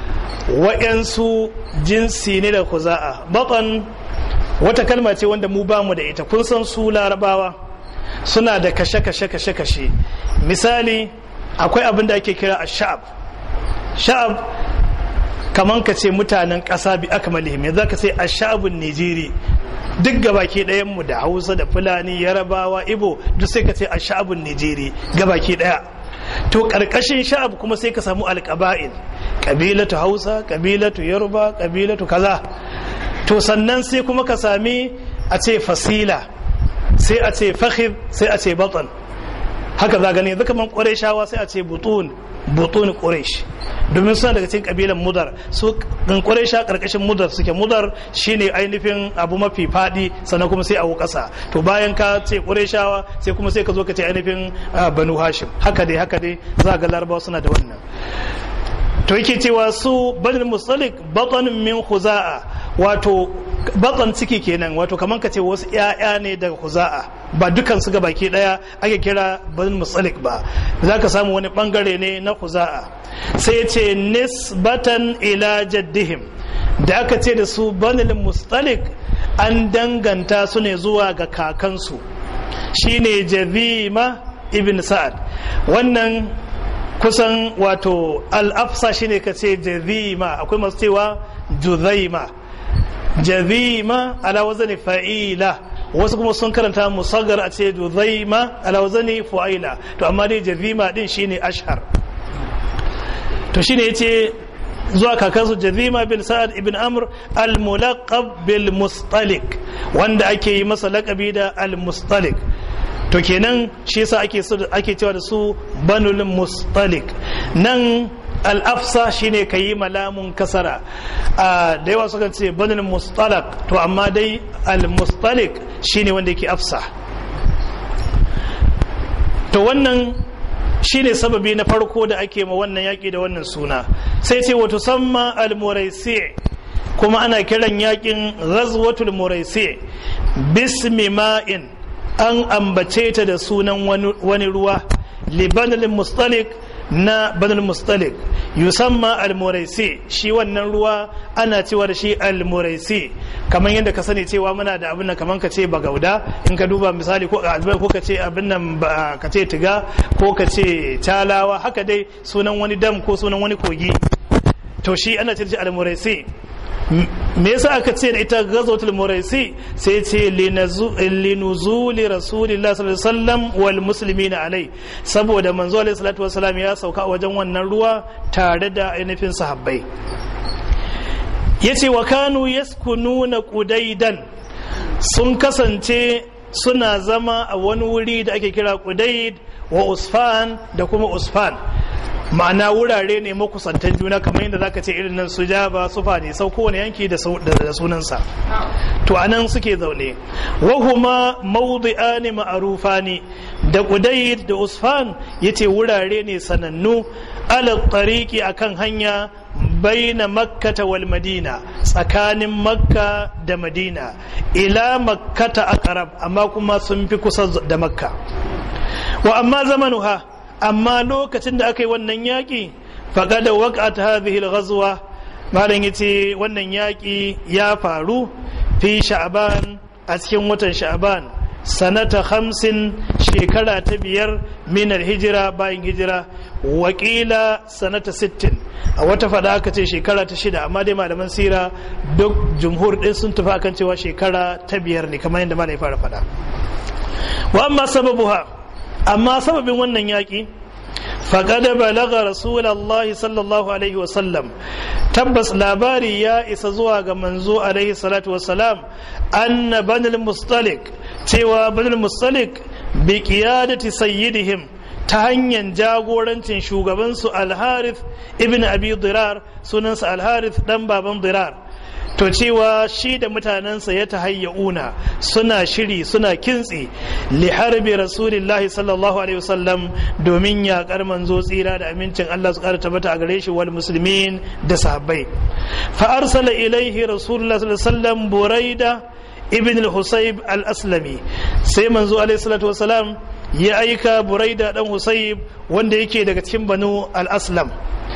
A: wa'yansu jinsi ne da huza'a batan wata kalma ce wanda mu bamu da ita kun san su larabawa suna da kashe-kashe kashe-kashe misali akwai abin da ake kira a sha'ab sha'ab kaman ka ce mutanen ƙasa bi aka malihim yanzu ka ce a sha'abun nijeri duk gabaki ɗayan mu da hausa da fulani yarabawa ibo duk sai ka ce a sha'abun nijeri gabaki ɗaya to ƙarƙashin sha'ab kuma sai ka samu alƙaba'il ƙabilatu hausa ƙabilatu yoruba ƙabilatu kaza to sannan sai kuma ka sami a ce fasila sai a ce fahim sai a ce batan haka za gani zaka man ƙwarai sai a ce butun butun quraish domin suna daga cikin kabilan mudar su kan quraisha karkashin mudar suke mudar shine ainihin abu mafi fadi sannan kuma sai a kasa to bayan ka ce quraishawa sai kuma sai ka zo ka ce ainihin banu hashim haka dai haka dai za ga larabawa suna da wannan to yake cewa su banil musalik batanin min khuza'a wato batan ciki kenan wato kamar ka ce wasu ƴaƴa ne daga khuza'a ba dukan su baki daya ake kira banil musalik ba za ka samu wani bangare ne na khuza'a sai ce nisbatan ila jaddihim da aka ce da su banil musalik an danganta su ne zuwa ga kakansu shine jazima ibn sa'ad wannan kusan wato al'afsa shine ka ce jazima akwai masu cewa juzaima jazima ala wazani fa'ila wasu kuma sun karanta musaggar a ce duzaima alawzani fu'aila to amma dai jazima din shine ashhar to shine yace zuwa kakansu jazima bin sa'ad ibn amr al-mulaqab bil mustalik wanda ake yi masa laqabi da al-mustalik to kenan shi yasa ake ake cewa da su banul mustalik nan al-afsa shine kayi malamun kasara da yawa suka ce banul mustalak to amma dai al-mustalik shine wanda yake afsa to wannan shine sababi na farko da ake ma wannan yaƙi da wannan suna sai ce wato samma al-muraisi kuma ana kiran yaƙin ghazwatul muraisi bismi ma'in an ambace ta da sunan wani ruwa libanul mustalik na banul mustalik yusamma al-muraisi shi wannan ruwa ana cewa da shi al-muraisi kamar yadda ka sani cewa muna da abin nan kamar ka ce bagauda in ka duba misali ko ko ka ce abin nan ka ce tiga ko ka ce talawa haka dai sunan wani dam ko sunan wani kogi to shi ana ce da shi al-muraisi me yasa aka ce da ita gazotul muraisi sai ce linuzuli rasulillah sallallahu alaihi wasallam wal muslimina alai saboda manzo alaihi salatu wasallam ya sauka a wajen wannan ruwa tare da ainihin sahabbai yace wa kanu yaskununa qudaidan sun kasance suna zama a wani wuri da ake kira qudaid wa usfan da kuma usfan ma'ana wurare ne makusantan juna kamar yadda zaka ce irin nan su jaba su fani sau kowane yanki da sunansa to anan suke zaune wahuma mawdi'ani ma'rufani da qudayd da usfan yace wurare ne sanannu ala tariqi akan hanya baina makkata wal madina tsakanin makka da madina ila makkata aqrab amma kuma sun fi kusa da makka wa amma zamanuha amma lokacin da aka yi wannan yaƙi faƙada waƙat hadhihi al-ghazwa malam yace wannan yaƙi ya faru fi sha'ban a cikin watan sha'ban sanata hamsin shekara ta biyar minar hijira bayan hijira wakila sanata sittin a wata fada aka ce shekara ta shida amma dai malaman sira duk jumhur ɗin sun tafi akan cewa shekara ta biyar ne kamar yadda malai fara fada wa amma sababuha amma sababin wannan yaƙi faƙada balaga rasulallah sallallahu alaihi wasallam tabbas labari ya isa zuwa ga manzo alaihi salatu wasalam anna banil mustalik cewa banil mustalik bi qiyadati sayyidihim ta hanyar jagorancin shugabansu alharith ibn abi dirar sunansa alharith dan baban dirar to cewa shi da mutanensa ya tahayyuna suna shiri suna kintsi li harbi rasulillahi sallallahu alaihi wasallam domin yaƙar manzo tsira da amincin Allah su ƙara tabbata a gare shi wal muslimin da sahabbai fa arsala ilaihi rasulullahi sallallahu alaihi wasallam buraida ibn al-husayb al-aslami sai manzo alaihi salatu wasalam ya aika buraida dan husayb wanda yake daga cikin banu al-aslam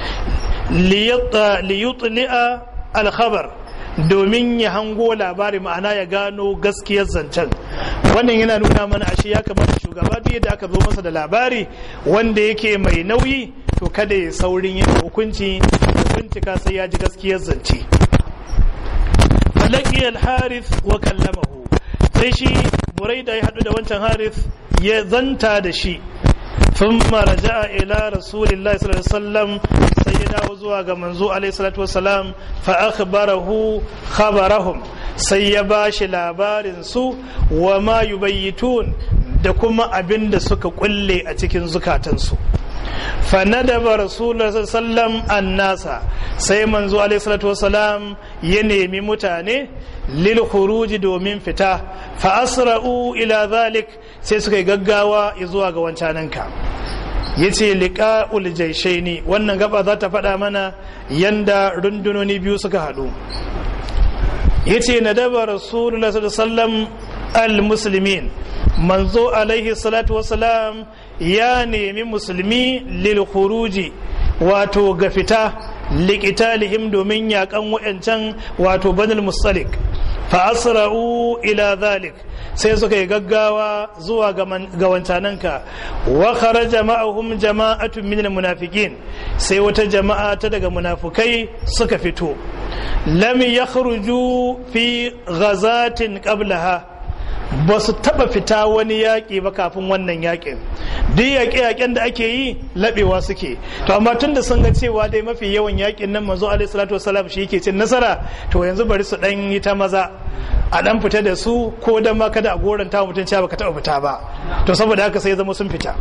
A: liyutli'a al-khabar domin ya hango labari ma'ana ya gano gaskiyar zancen wannan yana nuna mana ashe ya kamata shugaba duk da aka zo masa da labari wanda yake mai nauyi to kada ya saurin yin hukunci bincika sai ya ji gaskiyar zance falaki al-harith wa kallamahu sai shi buraida ya hadu da wancan harith ya zanta da shi ثم رجع إلى رسول الله صلى الله عليه وسلم سيدنا وزوى منزو عليه الصلاة والسلام فأخبره خبرهم سيباش لابار سو وما يبيتون da kuma abin da suka kulle a cikin zukatansu fanadaba rasulullah sallam annasa sai manzo alaihi salatu wasalam ya nemi mutane lil khuruji domin fita fa asra'u ila zalik sai suka yi gaggawa zuwa ga wancananka yace liqa'ul jayshaini wannan gaba za ta faɗa mana yanda rundunoni biyu suka haɗu yace nadaba rasulullah sallam al muslimin manzo alaihi salatu wasalam ya nemi musulmi lil khuruji wato ga fita liqitalihim domin yakan wayancan wato banul mustalik fa asra'u ila zalik sai suka yi gaggawa zuwa ga wancananka wa kharaja ma'ahum jama'atun min munafiqin sai wata jama'a ta daga munafukai suka fito lam yakhruju fi ghazatin qablaha ba su taba fita wani yaƙi ba kafin wannan yaƙin duk yaƙe-yaƙen da ake yi laɓewa suke to amma tun da sun ga cewa dai mafi yawan yaƙin nan manzo alaihi salatu wasalam shi yake cin nasara to yanzu bari su ɗan yi ta maza a ɗan fita da su ko dan ma kada a goranta mutum cewa baka taɓa fita ba to saboda haka sai zama sun fita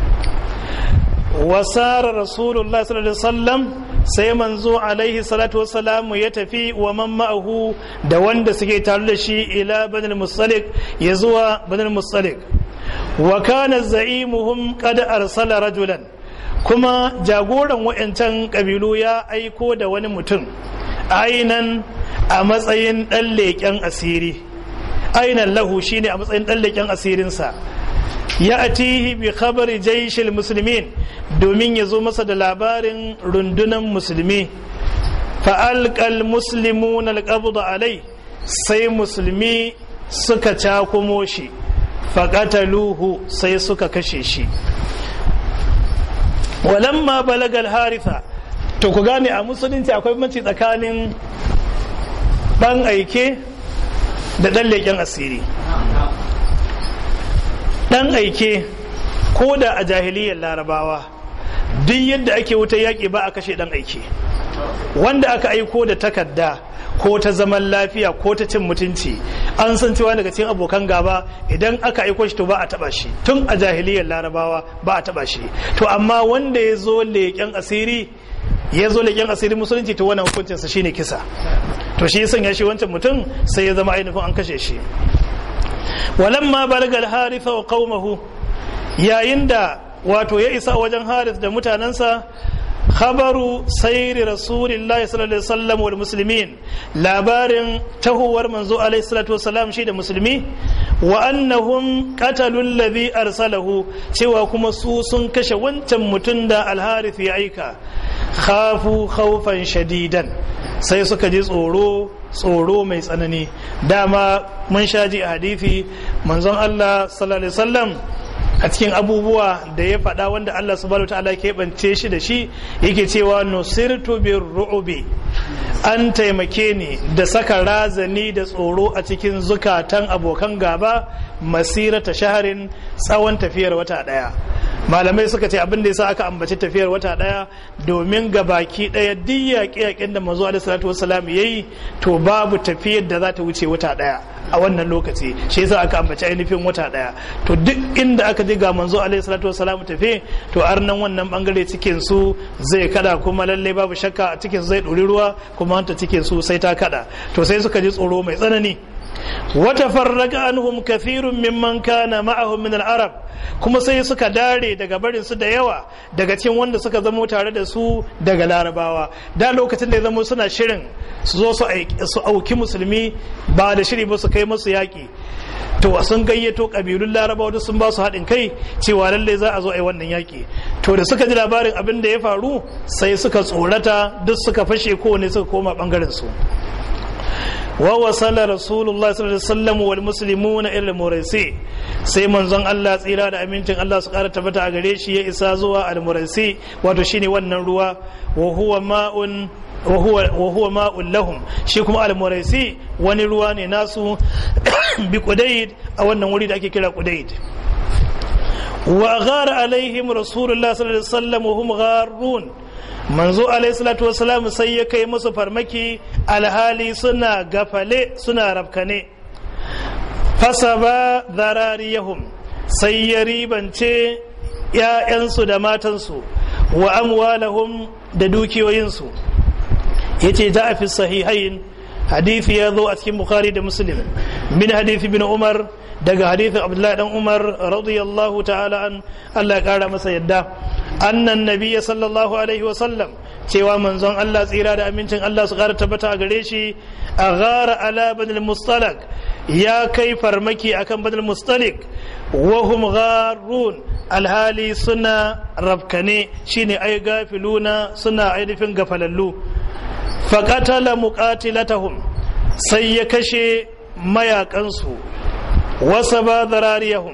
A: wasara rasulullah sallallahu alaihi wasallam sai manzo alaihi salatu wassalamu ya tafi wa man ma'ahu da wanda suke tare da shi ila banil mustalik ya zuwa banil mustalik wa kana za'imuhum qad arsala rajulan kuma jagoran wayancan kabilu ya aiko da wani mutum ainan a matsayin dan leƙen asiri ainan lahu shine a matsayin dan leƙen asirinsa ya atihi bi khabari jaishil musulmin domin ya zo masa da labarin rundunan musulmi fa'alƙal muslimun alƙabda alai sai musulmi suka cakumo shi faƙataluhu sai suka kashe shi walamma balagal haritha to ku gane a musulunci akwai mace tsakanin ɗan aike da ɗan leƙen asiri dan aike ko da a jahiliyar larabawa duk yadda ake wuta yaƙi ba a kashe dan aike wanda aka aiko da takarda ko ta zaman lafiya ko ta cin mutunci an san cewa daga cikin abokan gaba idan aka aiko shi to ba a taba shi tun a jahiliyar larabawa ba a taba shi to amma wanda ya zo leƙen asiri ya zo leƙen asiri musulunci to wannan hukuncinsa shine kisa to shi ya sanya shi wancan mutum sai ya zama ainihin an kashe shi walamma balagal haritha wa qaumahu yayin da wato ya isa wajen harith da mutanensa khabaru sayri rasulillahi sallallahu alaihi wasallam wal muslimin labarin tahuwar manzo alaihi salatu wasallam shi da musulmi wa annahum qatalu alladhi arsalahu cewa kuma su sun kashe wancan mutum da al-harith ya aika khafu khawfan shadidan sai suka ji tsoro tsoro mai tsanani dama mun sha ji a hadithi manzon Allah sallallahu alaihi wasallam a cikin abubuwa da ya faɗa wanda Allah subhanahu ta'ala ke bance shi da shi yake cewa nusirtu bir ru'ubi an taimake ni da saka razani da tsoro a cikin zukatan abokan gaba masirata shaharin tsawon tafiyar wata ɗaya malamai suka ce abin da yasa aka ambaci tafiyar wata daya domin ga baki daya duk yaƙe-yaƙen da manzo alaihi salatu wassalam yayi to babu tafiyar da za ta wuce wata daya a wannan lokaci shi yasa aka ambaci ainihin wata daya to duk inda aka je ga manzo alaihi salatu wassalam tafe to arnan wannan bangare cikin su zai kada kuma lalle babu shakka a cikin su zai ɗori ruwa kuma hanta cikin su sai ta kada to sai suka ji tsoro mai tsanani وتفرق عنهم كثير ممن كان معهم من العرب kuma sai suka dare daga barin su da yawa daga cikin wanda suka zamo tare da su daga larabawa da lokacin da ya zamo suna shirin su zo su auki musulmi ba da shiri ba su kai musu yaƙi to sun gayyato ƙabilun larabawa duk sun ba su haɗin kai cewa lalle za a zo a yi wannan yaƙi to da suka ji labarin abin da ya faru sai suka tsorata duk suka fashe kowane suka koma ɓangaren su ووصل رسول الله صلى الله عليه وسلم والمسلمون الى المريسي sai manzon Allah tsira da amincin Allah su kara tabbata a gare shi ya isa zuwa al-muraisi wato shine wannan ruwa wa huwa ma'un wa huwa ma'un lahum shi kuma al-muraisi wani ruwa ne nasu bi qudayd a wannan wuri da ake kira qudayd wa ghara alaihim rasulullah sallallahu alaihi wasallam wa hum gharun manzo alaihissalatu wasalam sai ya kai musu farmaki alhali suna gafale suna rafkane fasaba zarariyahum sai ya ribance ‘ya'yansu da matansu wa amwalahum da dukiyoyinsu ya ce ta fi sahihain hadithi ya zo a cikin bukhari da muslim min hadithi bin umar daga hadithin abdullahi dan umar radiyallahu ta'ala an allah ya kara masa yadda annan nabiya sallallahu alaihi wasallam cewa manzon Allah tsira da amincin Allah su ƙara tabbata a gare shi a gara ala banil mustalak ya kai farmaki akan banil mustalik wahum gharun alhali suna rafkane shine ai gafiluna suna ainihin gafalallu faqatala muqatilatahum sai ya kashe mayakansu wasa ba zarariyahum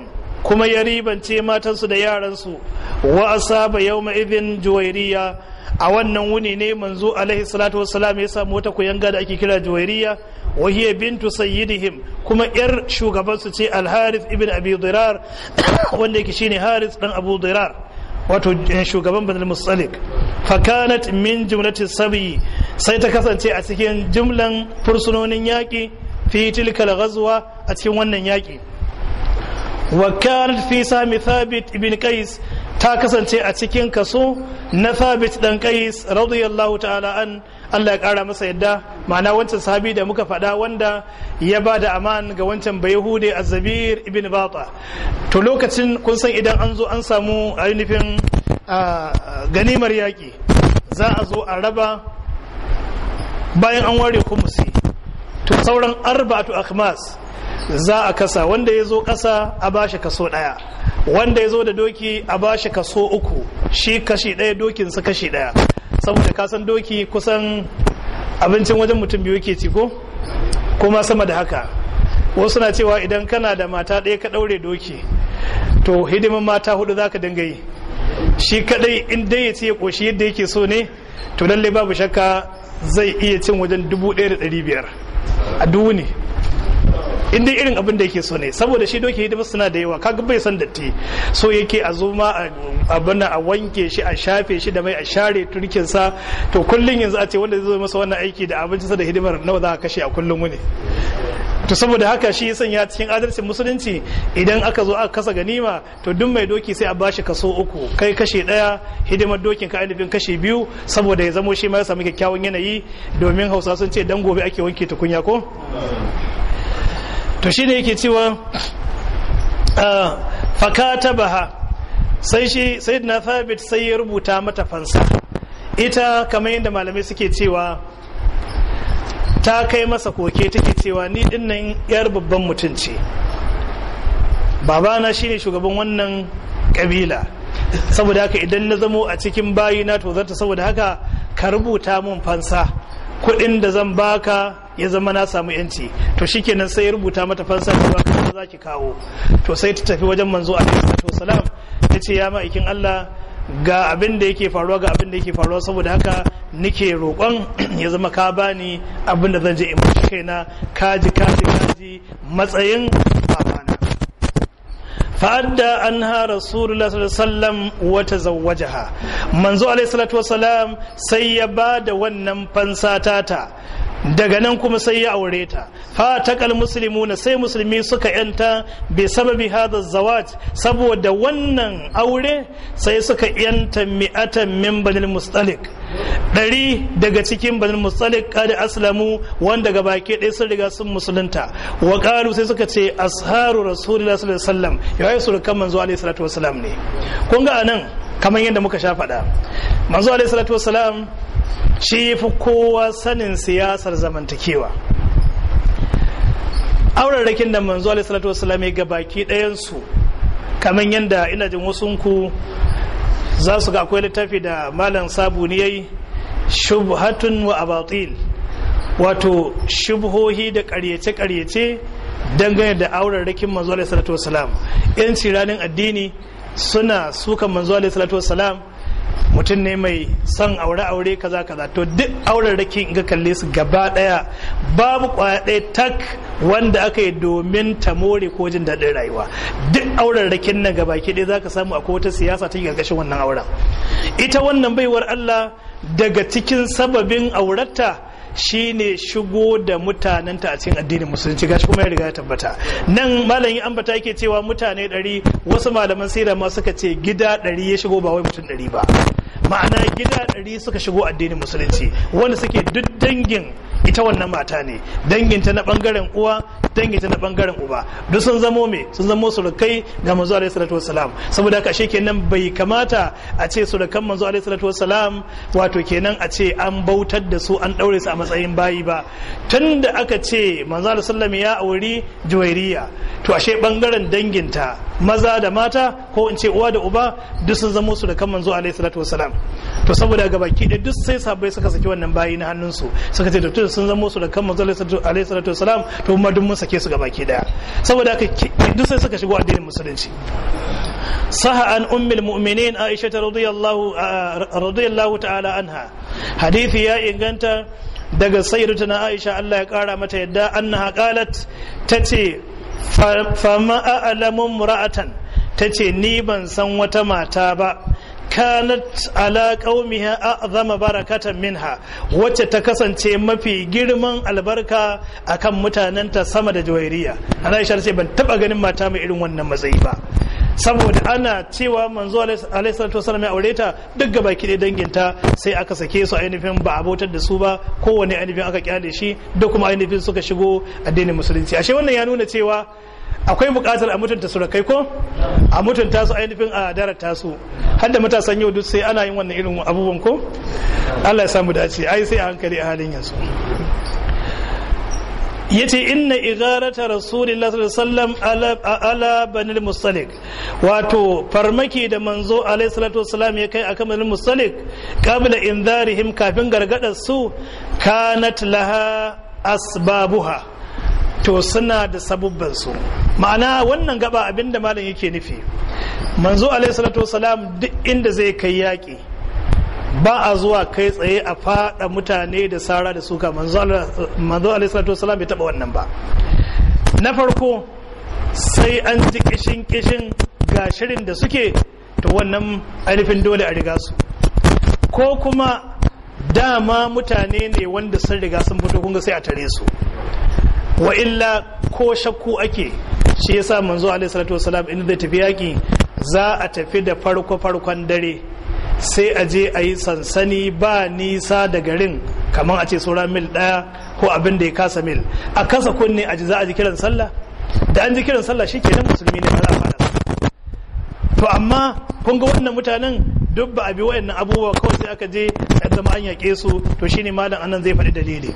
A: kuma ya ribance matansu da yaransu wa asaba yawma idhin juwairiya a wannan wuni ne manzo alaihi salatu wassalam ya samu wata kuyanga da ake kira juwairiya wa hiya bintu sayyidihim kuma yar shugaban su ce al-harith ibn abi dirar wanda yake shine harith dan abu dirar wato shugaban banal musalik fakanat min jumlatin sabi sai ta kasance a cikin jumlan fursunonin yaƙi fi tilkal ghazwa a cikin wannan yaƙi wa kanat fi sami thabit ibn qais ta kasance a cikin kaso na thabit dan qais radiyallahu ta'ala an Allah ya kara masa yadda ma'ana wancan sahabi da muka faɗa wanda ya ba da aman ga wancan bayahude azabir ibn bata to lokacin kun san idan an zo an samu ainihin ganimar yaƙi za a zo a raba bayan an ware kumusi to sauran arba'atu akhmas za a kasa wanda ya zo ƙasa a bashi kaso ɗaya wanda ya zo da doki a bashi kaso uku shi kashi ɗaya dokinsa kashi ɗaya saboda kasan doki kusan abincin wajen mutum biyu ke ci ko kuma sama da haka wasu na cewa idan kana da mata ɗaya ka ɗaure doki to hidimin mata hudu za ka dinga yi shi kadai in dai ya ce ya ƙoshi yadda yake so ne to lalle babu shakka zai iya cin wajen dubu ɗaya da ɗari biyar a dubu ne in dai irin abin da yake so ne saboda shi doki hidima suna da yawa kaga bai san datti so yake a zo ma abin a wanke shi a shafe shi da mai a share turkin sa to kullun yanzu a ce wanda zai zo masa wannan aiki da abinci sa da hidimar nawa za a kashe a kullun wuni to saboda haka shi ya sanya cikin adalcin musulunci idan aka zo aka kasa ganima to duk mai doki sai a bashi kaso uku kai kashe daya hidimar dokin ka ainihin kashe biyu saboda ya zamo shi ma ya samu kyakkyawan yanayi domin hausa sun ce dan gobe ake wanke tukunya ko to shi ne yake cewa fakata baha sai shi sai na thabit sai ya rubuta mata fansa ita kamar yadda malamai suke cewa ta kai masa koke take cewa ni dinnan yar babban mutum ce babana shine shugaban wannan kabila saboda haka idan na zamo a cikin bayina to zarta saboda haka ka rubuta mun fansa kuɗin da zan baka ya zama na samu yanci to shikenan sai ya rubuta mata fansa cewa kaza za ki kawo to sai ta tafi wajen manzo alaihi salatu wasalam ta ce ya ma'aikin Allah ga abin da yake faruwa ga abin da yake faruwa saboda haka nike roƙon ya zama ka bani abin da zan je in mashi kaina kaji kaji kaji matsayin babana fa'adda an ha rasulullah sallallahu wata zawwajaha manzo alaihi salatu wasalam sai ya ba da wannan fansa tata daga nan kuma sai ya aure ta fatakal muslimuna sai musulmi suka yanta bi sababi hada zawaj saboda wannan aure sai suka yanta mi'atan min banil mustalik ɗari daga cikin banil mustalik kada aslamu wanda ga baki ɗaya sun riga sun musulunta wa qalu sai suka ce asharu rasulullah sallallahu alaihi wasallam yayi surukan manzo alaihi salatu wasalam ne kun ga anan kamar yadda muka sha faɗa manzo alaihi salatu wasalam shi fi kowa sanin siyasar zamantakewa aurarrakin da manzo alaihi salatu wasallam ga baki ɗayansu kamar yadda ina jin wasunku za su ga akwai littafi da malam sabu ne yayi shubhatun wa abatil wato shubhohi da ƙaryace-ƙaryace dangane da aurarrakin manzo alaihi salatu wasallam yanci ranar addini suna sukan manzo alaihi salatu wasallam mutum ne mai son aure-aure kaza kaza to duk auren rake in ga kalle su gaba daya babu kwaya ɗaya tak wanda aka yi domin ta more ko jin daɗin rayuwa duk auren raken nan gaba ke ɗaya zaka samu akwai wata siyasa ta gargashin wannan auren ita wannan baiwar Allah daga cikin sababin aurata shine shigo da mutanenta a cikin addinin musulunci gashi kuma ya riga ya tabbata nan malamin ambata yake cewa mutane ɗari wasu malaman sira ma suka ce gida ɗari ya shigo ba wai mutum ɗari ba ma'ana gida ɗari suka shigo addinin musulunci wanda suke duk dangin ita wannan mata ne danginta na bangaren uwa danginta na bangaren uba duk sun zamo me sun zamo surukai ga manzo alaihi salatu wassalam saboda haka shi kenan bai kamata a ce surukan manzo alaihi salatu wassalam wato kenan a ce an bautar da su an daure su a matsayin bayi ba tunda aka ce manzo alaihi sallam ya auri juwairiya to ashe bangaren danginta maza da mata ko in ce uwa da uba duk sun zamo su da kan manzo alaihi salatu wasalam to saboda ga baki da duk sai sabai suka saki wannan bayi na hannunsu suka ce to sun zamo su da kan manzo alaihi salatu wasalam to kuma duk mun sake su ga baki daya saboda haka duk sai suka shigo addinin musulunci saha an ummul mu'minin aisha radiyallahu radiyallahu ta'ala anha hadisi ya inganta daga sayyidatuna aisha Allah ya kara mata yadda annaha qalat tace fama a'lamu mura'atan tace ni ban san wata mata ba kanat ala qaumiha a'zama barakatan minha wacce ta kasance mafi girman albarka akan mutanenta sama da jawairiya Aisha ce ban taba ganin mata mai irin wannan matsayi ba saboda ana cewa manzo alaihi salatu wasallam ya aure ta duk gaba ki danginta sai aka sake su ainihin ba abotar da su ba kowane ainihin aka kyale shi da kuma ainihin suka shigo addinin musulunci ashe wannan ya nuna cewa akwai bukatar a mutunta surakai ko a mutunta su ainihin a darata su har da matasan yau duk sai ana yin wannan irin abubuwan ko Allah ya samu dace ai sai a hankali a halin yanzu yace inna igarata rasulillah sallallahu alaihi wasallam ala banil mustalik wato farmaki da manzo alaihi salatu wasallam ya kai akan banil mustalik qabla inzarihim kafin gargadar su kanat laha asbabuha to suna da sabubban su ma'ana wannan gaba abinda malam yake nufi manzo alaihi salatu wasallam duk inda zai kai yaki ba a zuwa kai tsaye a fada mutane da sara da suka manzo alaihissalatu wasalam bai taba wannan ba na farko sai an ji kishin kishin ga shirin da suke to wannan ainihin dole a riga su ko kuma dama mutane ne wanda sun riga sun fito kunga sai a tare su wa illa ko shakku ake shi yasa manzo alaihissalatu wasalam inda zai tafi yaki za a tafi da farko farkon dare sai a je a yi sansani ba nisa da garin kamar a ce sauran mil ɗaya ko abin da ya kasa mil a kasa kunne a ji za a ji kiran sallah da an ji kiran sallah shi kenan musulmi ne za a fara to amma kun ga wannan mutanen duk ba a bi wayannan abubuwa kawai sai aka je a zama an yaƙe su to shine malam anan zai faɗi dalili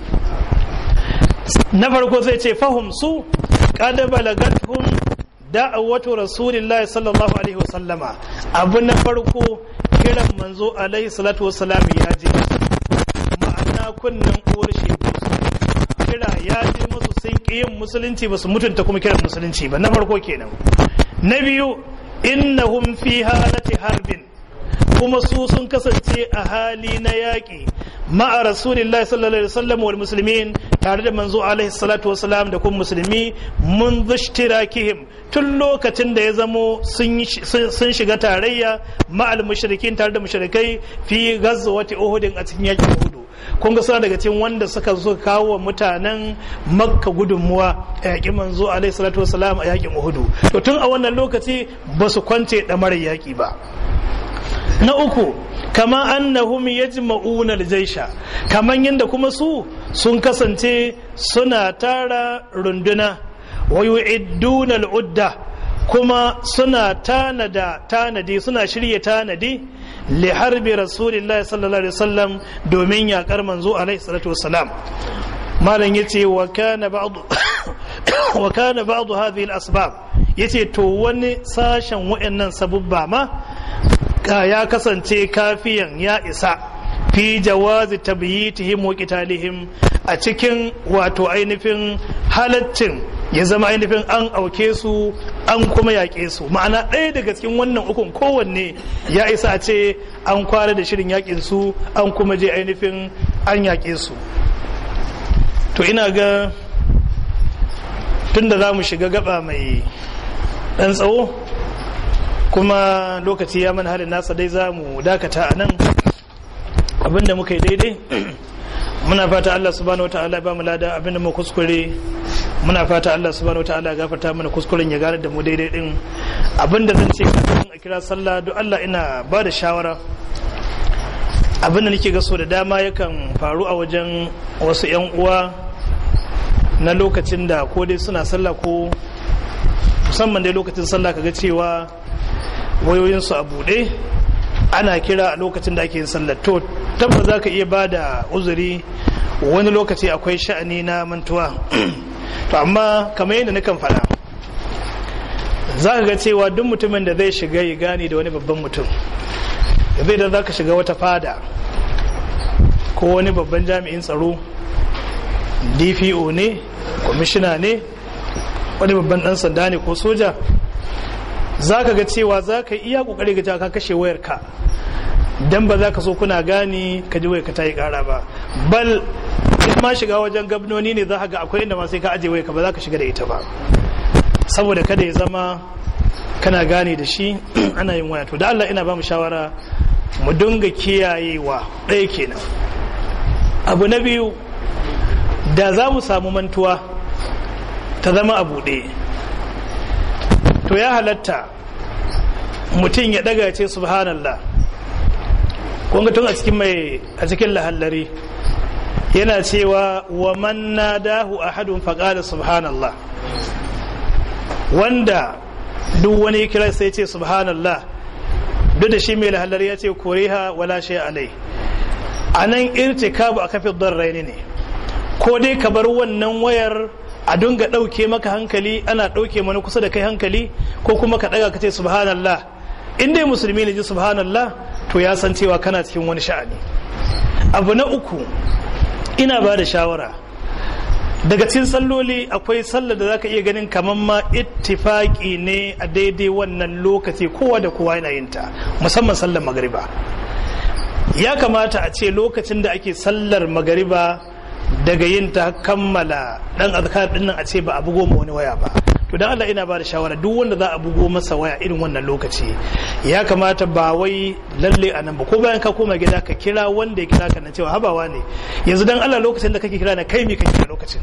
A: na farko zai ce fahim su kada balagathum da'awatu rasulillahi sallallahu alaihi wasallama abu na farko kiran manzo alaihi salatu wasalam ya je ma'ana kunnen uwar shegu kira ya je musu sun ƙi yin musulunci ba su mutunta kuma kiran musulunci ba na farko kenan na biyu innahum fi halati harbin kuma su sun kasance a hali na yaƙi ma'a rasulillahi sallallahu alaihi wasallam wal muslimin tare da manzo alaihi salatu wasalam da kuma musulmi mun zushtirakihim tun lokacin da ya zamo sun shiga tarayya ma'al mushrikin tare da mushrikai fi ghazwati uhudin a cikin yakin uhudu kun ga suna daga cikin wanda suka zo kawo wa mutanen makka gudunmuwa a yakin manzo alaihi salatu wasalam a yakin uhudu to tun a wannan lokaci ba su kwance ɗamarar yaƙi ba na uku kama annahum yajma'una al-jaysha kaman yanda kuma su sun kasance suna tara runduna wa yu'idduna al-udda kuma suna tanada tanadi suna shirye tanadi li harbi rasulillahi sallallahu alaihi wasallam domin yakar manzo alaihi salatu wassalam malam yace wa kana ba'd wa kana ba'd hadhihi al-asbab yace to wani sashen wayannan sabubba ma ya kasance kafiyan ya isa fi jawazi tabyitihim wa qitalihim a cikin wato ainihin halaccin ya zama ainihin an auke su an kuma yaƙe su ma'ana ɗaya daga cikin wannan ukun kowanne ya isa a ce an kwara da shirin yaƙin su an kuma je ainihin an yaƙe su to ina ga tunda za mu shiga gaba mai ɗan tsawo kuma lokaci ya mana halin nasa dai za mu dakata a nan abinda muka yi daidai muna fata Allah subhanahu wa ta'ala ba mu lada abinda mu kuskure muna fata Allah subhanahu wa ta'ala gafarta mana kuskuren ya gane da mu daidai din abinda zan ce kafin a kira sallah duk Allah ina ba da shawara abinda nake ga so da dama yakan faru a wajen wasu yan uwa na lokacin da ko dai suna sallah ko musamman dai lokacin sallah kaga cewa wayoyinsu a buɗe ana kira a lokacin da ake yin sallar to tabbas za ka iya ba da uzuri wani lokaci akwai sha'ani na mantuwa to amma kamar yadda nakan faɗa za ka ga cewa duk mutumin da zai shiga ya gane da wani babban mutum zai da za ka shiga wata fada ko wani babban jami'in tsaro dpo ne kwamishina ne wani babban dan sanda ne ko soja za ka ga cewa za ka iya kokari ga ka kashe wayarka dan ba za ka so kuna gani ka ji wayarka ta yi kara ba bal in ma shiga wajen gabnoni ne za ka ga akwai inda ma sai ka aje wayarka ba za ka shiga da ita ba saboda kada ya zama kana gane da shi ana yin waya to da Allah ina ba mu shawara mu dinga kiyayewa ɗaya kenan abu na biyu da za mu samu mantuwa ta zama a buɗe to ya halatta mutum ya ɗaga ce subhanallah kunga tun a cikin mai a cikin lahallari yana cewa wa man nadahu ahadun faqala subhanallah wanda duk wani kira sai ce subhanallah duk da shi mai lahallar ya ce koriha wala shi alai a nan irtikabu a kafin raini ne ko dai ka bar wannan wayar a dunga ɗauke maka hankali ana ɗauke mana kusa da kai hankali ko kuma ka ɗaga ka ce subhanallah in dai musulmi ne ji subhanallah to ya san cewa kana cikin wani sha'ani abu na uku ina ba da shawara daga cikin salloli akwai sallar da zaka iya ganin kamar ma ittifaki ne a daidai wannan lokaci kowa da kowa yana yin ta musamman sallar magariba ya kamata a ce lokacin da ake sallar magariba daga yin ta kammala dan azkar din nan a ce ba a bugo ma wani waya ba to dan Allah ina ba da shawara duk wanda za a bugo masa waya irin wannan lokaci ya kamata ba wai lalle a nan ba ko bayan ka koma gida ka kira wanda ya kira ka na cewa habawa ne yanzu dan Allah lokacin da kake kira na kai me kake a lokacin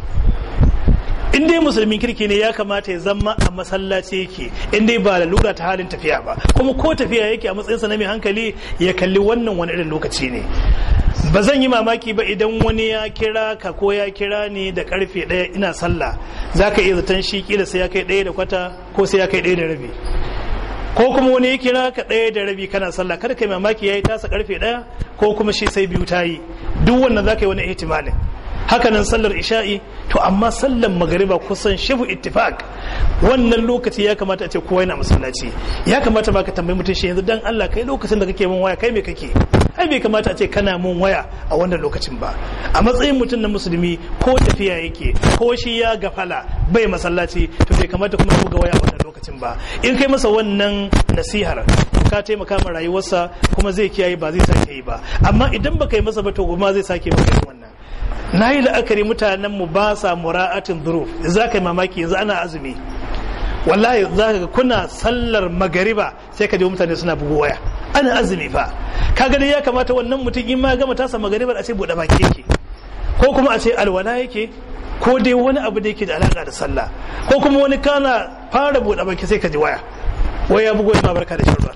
A: in dai musulmin kirki ne ya kamata ya zama a masallaci yake in dai ba lalura ta halin tafiya ba kuma ko tafiya yake a matsayinsa na mai hankali ya kalli wannan wani irin lokaci ne ba zan yi mamaki ba idan wani ya kira ka ko ya kira ni da karfe ɗaya ina sallah za ka iya zaton shi kila sai ya kai ɗaya da kwata ko sai ya kai ɗaya da rabi ko kuma wani ya kira ka ɗaya da rabi kana sallah kada kai mamaki ya yi tasa karfe ɗaya ko kuma shi sai biyu ta yi duk wannan za ka yi wani ihtimalin hakanan sallar isha'i to amma sallar magariba kusan shifu ittifaq wannan lokaci ya kamata a ce kowa yana masallaci ya kamata ba ka tambayi mutum shi yanzu dan Allah kai lokacin da kake mun waya kai me kake ai bai kamata a ce kana mun waya a wannan lokacin ba a matsayin mutum na musulmi ko tafiya yake ko shi ya gafala bai masallaci to bai kamata kuma buga waya a wannan lokacin ba in kai masa wannan nasihar ka taimaka ma rayuwarsa kuma zai kiyaye ba zai sake yi ba amma idan baka yi masa ba to goma zai sake maka wannan na yi la'akari mutanen mu ba sa mura'atin duruf za ka yi mamaki yanzu ana azumi wallahi za ka kuna sallar magariba sai ka ji mutane suna bugu waya ana azumi fa ka gani ya kamata wannan mutum in ma gama tasa magaribar a ce buɗe baki yake ko kuma a ce alwala yake ko dai wani abu da yake da alaƙa da sallah ko kuma wani kana fara buɗe baki sai ka ji waya waya bugo ma barka da shirwa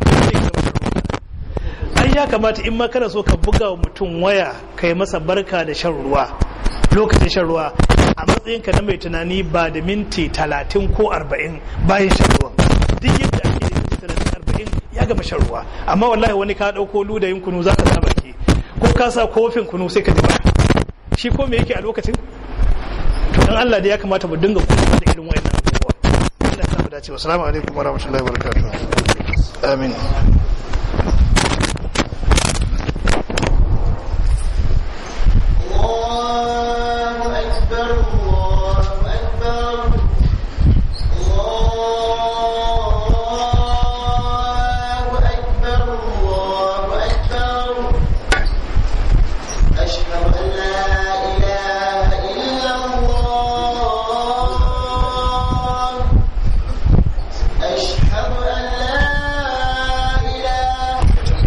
A: ai ya kamata in ma kana so ka buga wa mutum waya kai masa barka da shan ruwa lokacin shan ruwa a matsayin ka na mai tunani ba da minti talatin ko arba'in bayan shan ruwan duk yadda ake da minti talatin arba'in ya gama shan ruwa amma wallahi wani ka ɗauko ludayin kunu za ka sa baki ko ka sa kofin kunu sai ka ji ba shi ko me yake a lokacin to dan Allah da ya kamata mu dinga kula da irin wayannan abubuwa Allah ya samu dace assalamu alaikum warahmatullahi wabarakatuh amin
B: الله أكبر الله أكبر الله أكبر الله أكبر أشهد أن لا إله إلا الله أشهد أن لا إله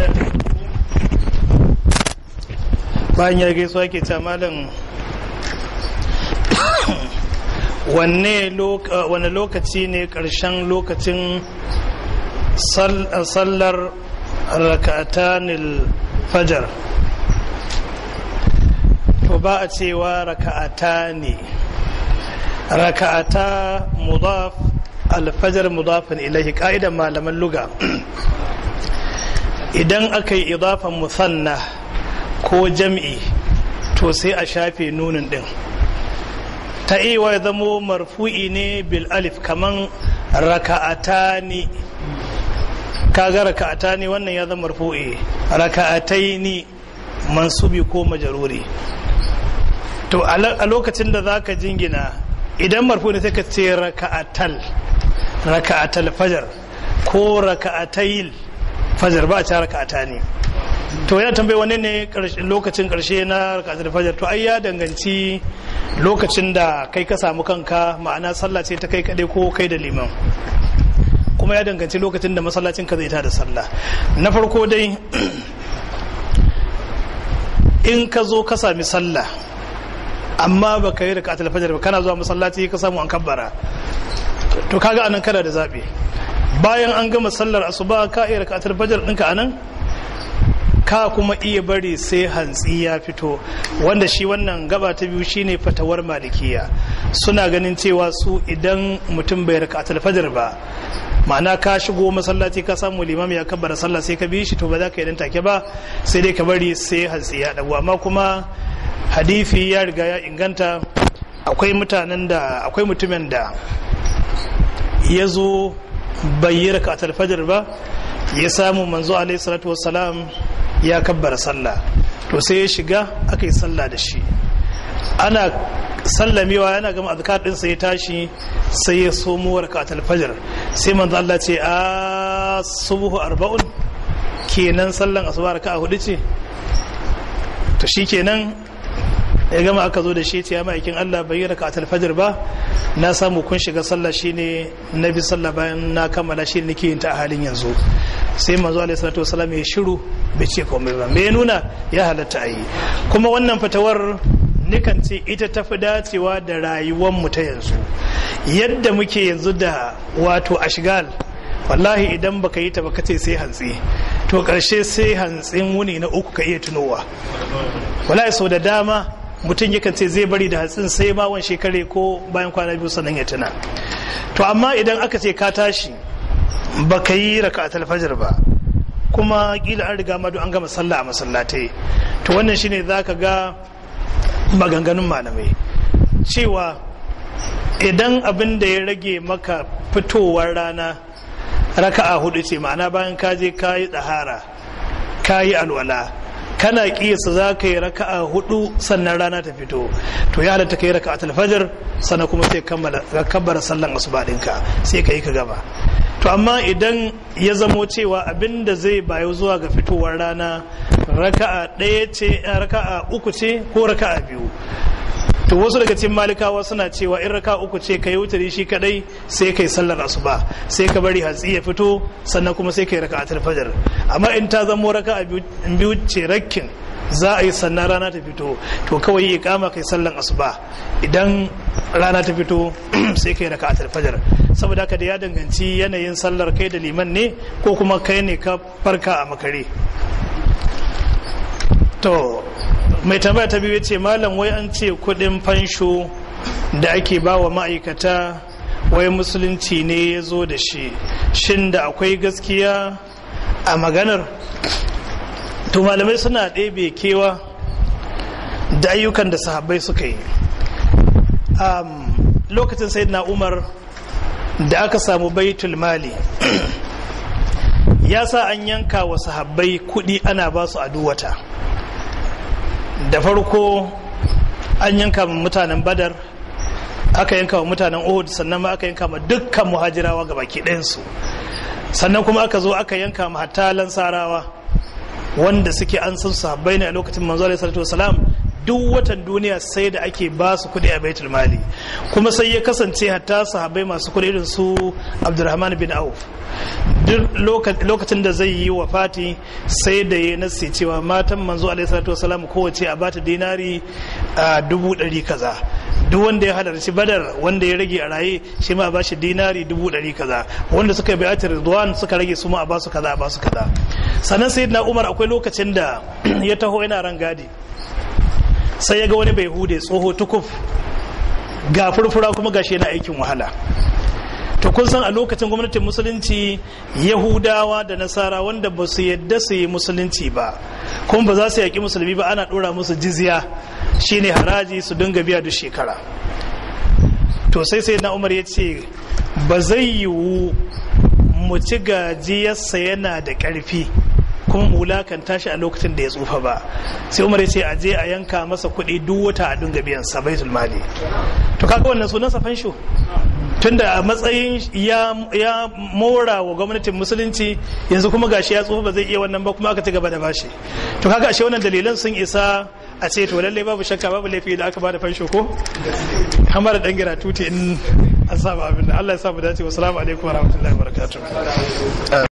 A: bayan ya gaisuwa ke ce malam wanne wane lokaci ne ƙarshen lokacin sallar raka'atanil fajar to ba a cewa raka'ata ne raka'ata mudaf alfajar mudafin ilahi ka'idan malaman luga idan aka yi idafan musanna ko jam'i to sai a shafe nunin din ta iya ya zamo marfu'i ne bil alif kaman raka'atani kaga raka'atani wannan ya zama marfu'i raka'ataini mansubi ko majaruri to a lokacin da zaka jingina idan marfu ne sai ka ce raka'atal raka'atal fajar ko raka'atayil fajar ba a ce raka'atani to yana tambayi wani ne lokacin karshe na raka'atul fajar to ai ya danganci lokacin da kai ka samu kanka ma'ana sallah ce ta kai kadai ko kai da liman kuma ya danganci lokacin da masallacin ka zai ta da sallah na farko dai in ka zo ka sami sallah amma ba ka yi raka'atul fajar ba kana zuwa masallaci ka samu an kabbara to kaga anan kana da zabi bayan an gama sallar asuba ka iya raka'atul fajar ɗinka anan ka kuma iya bari sai hantsi ya fito wanda shi wannan gaba ta biyu shine fatawar malikiya suna ganin cewa su idan mutum bai raka fajar ba ma'ana ka shigo masallaci ka samu limam ya kabbara sallah sai ka bi shi to ba za ka yi dan take ba sai dai ka bari sai hantsi ya dago amma kuma hadifi ya riga ya inganta akwai mutanen da akwai mutumin da ya zo bai yi raka fajar ba ya samu manzo alaihi salatu wassalam ya kabbara sallah to sai ya shiga aka yi sallah da shi ana sallamewa yana gama azkar din sai ya tashi sai ya somo rakatul fajr sai manzo Allah ce a subhu arba'un kenan sallan asuba raka'a hudu ce to shikenan ya gama aka zo da shi ce ya ma'aikin Allah bai rakatul fajr ba na samu kun shiga sallah shine na bi sallah bayan na kammala shi nake yin ta a halin yanzu sai manzo alaihi salatu wasallam ya shiru bai ce komai ba me nuna ya halatta a yi kuma wannan fatawar nikan ce ita ta fi dacewa da rayuwar mu ta yanzu yadda muke yanzu da wato ashgal wallahi idan baka yi ta baka ce sai hantsi to karshe sai hantsin wuni na uku ka iya tunowa wallahi sau da dama mutum yakan ce zai bari da hatsin sai ma wani shekare ko bayan kwana biyu sannan ya tuna to amma idan aka ce ka tashi ba ka yi raka alfajar ba kuma kila an riga madu an gama sallah a masallatai to wannan shine za ka ga maganganun malamai cewa idan abin da ya rage maka fitowar rana raka'a hudu ce ma'ana bayan ka je ka yi tsahara ka yi alwala kana kiyasa za ka yi raka'a hudu sannan rana ta fito to ya halatta ka yi raka'a alfajar sannan kuma sai kabbara sallan asuba ɗinka sai ka yi ka gaba to amma idan ya zamo cewa abin da zai bayo zuwa ga fitowar rana raka'a ɗaya ce raka'a uku ce ko raka'a biyu to wasu daga cikin malikawa suna cewa in raka uku ce ka yi wutari shi kadai sai kai sallar asuba sai ka bari hatsi ya fito sannan kuma sai kai raka a fajar amma in ta zamo raka a biyu ce rakkin za a yi sannan rana ta fito to kawai yi kama kai sallan asuba idan rana ta fito sai kai raka a fajar saboda haka da ya danganci yanayin sallar kai da liman ne ko kuma kai ne ka farka a makare to mai tambaya ta biyu ce malam wai an ce kudin fansho da ake ba wa ma'aikata wai musulunci ne ya zo da shi shin da akwai gaskiya a maganar to malamai suna ɗebe kewa da ayyukan da sahabbai suka yi lokacin sai na umar da aka samu baitul mali ya sa an yanka wa sahabbai kudi ana ba su a duwata da farko an yanka wa mutanen badar aka yanka wa mutanen uhud sannan ma aka yanka ma dukkan muhajirawa ga baki ɗayansu sannan kuma aka zo aka yanka ma hatta lansarawa wanda suke an san sahabbai ne a lokacin manzo alaihi salatu wasalam duk watan duniya sai da ake ba su kuɗi a baitul mali kuma sai ya kasance hatta sahabbai masu kuɗi irin su abdurrahman bin auf duk lokacin da zai yi wa fati sai da ya nasi cewa matan manzo alaihi salatu wasalam kowace a bata dinari a dubu ɗari kaza duk wanda ya halarci badar wanda ya rage a raye shi ma a bashi dinari dubu ɗari kaza wanda suka bi atir ridwan suka rage su ma a basu kaza a basu kaza sannan sayyidina umar akwai lokacin da ya taho yana ran gadi sai ya ga wani bai hude tsoho tukuf ga furfura kuma gashi yana aikin wahala to kun san a lokacin gwamnatin musulunci yahudawa da nasara wanda ba su yadda su yi musulunci ba kuma ba za su yaƙi musulmi ba ana ɗora musu jizya shine haraji su dinga biya duk shekara to sai sai na umar ya ce ba zai yiwu mu ci gajiyarsa yana da ƙarfi kuma mu wulakanta shi a lokacin da ya tsufa ba sai umar ya ce a je a yanka masa kuɗi duk wata a dinga biyan sa baitul mali to kaga wannan sunan sa fansho tunda a matsayin ya ya mora wa gwamnatin musulunci yanzu kuma gashi ya tsufa ba zai iya wannan ba kuma aka ci gaba da bashi to kaga ashe wannan dalilan sun isa a ce to lallai babu shakka babu laifi da aka bada fansho ko hamar da dan gira tuti in an saba abin da Allah ya sa mu dace wassalamu alaikum warahmatullahi wabarakatuh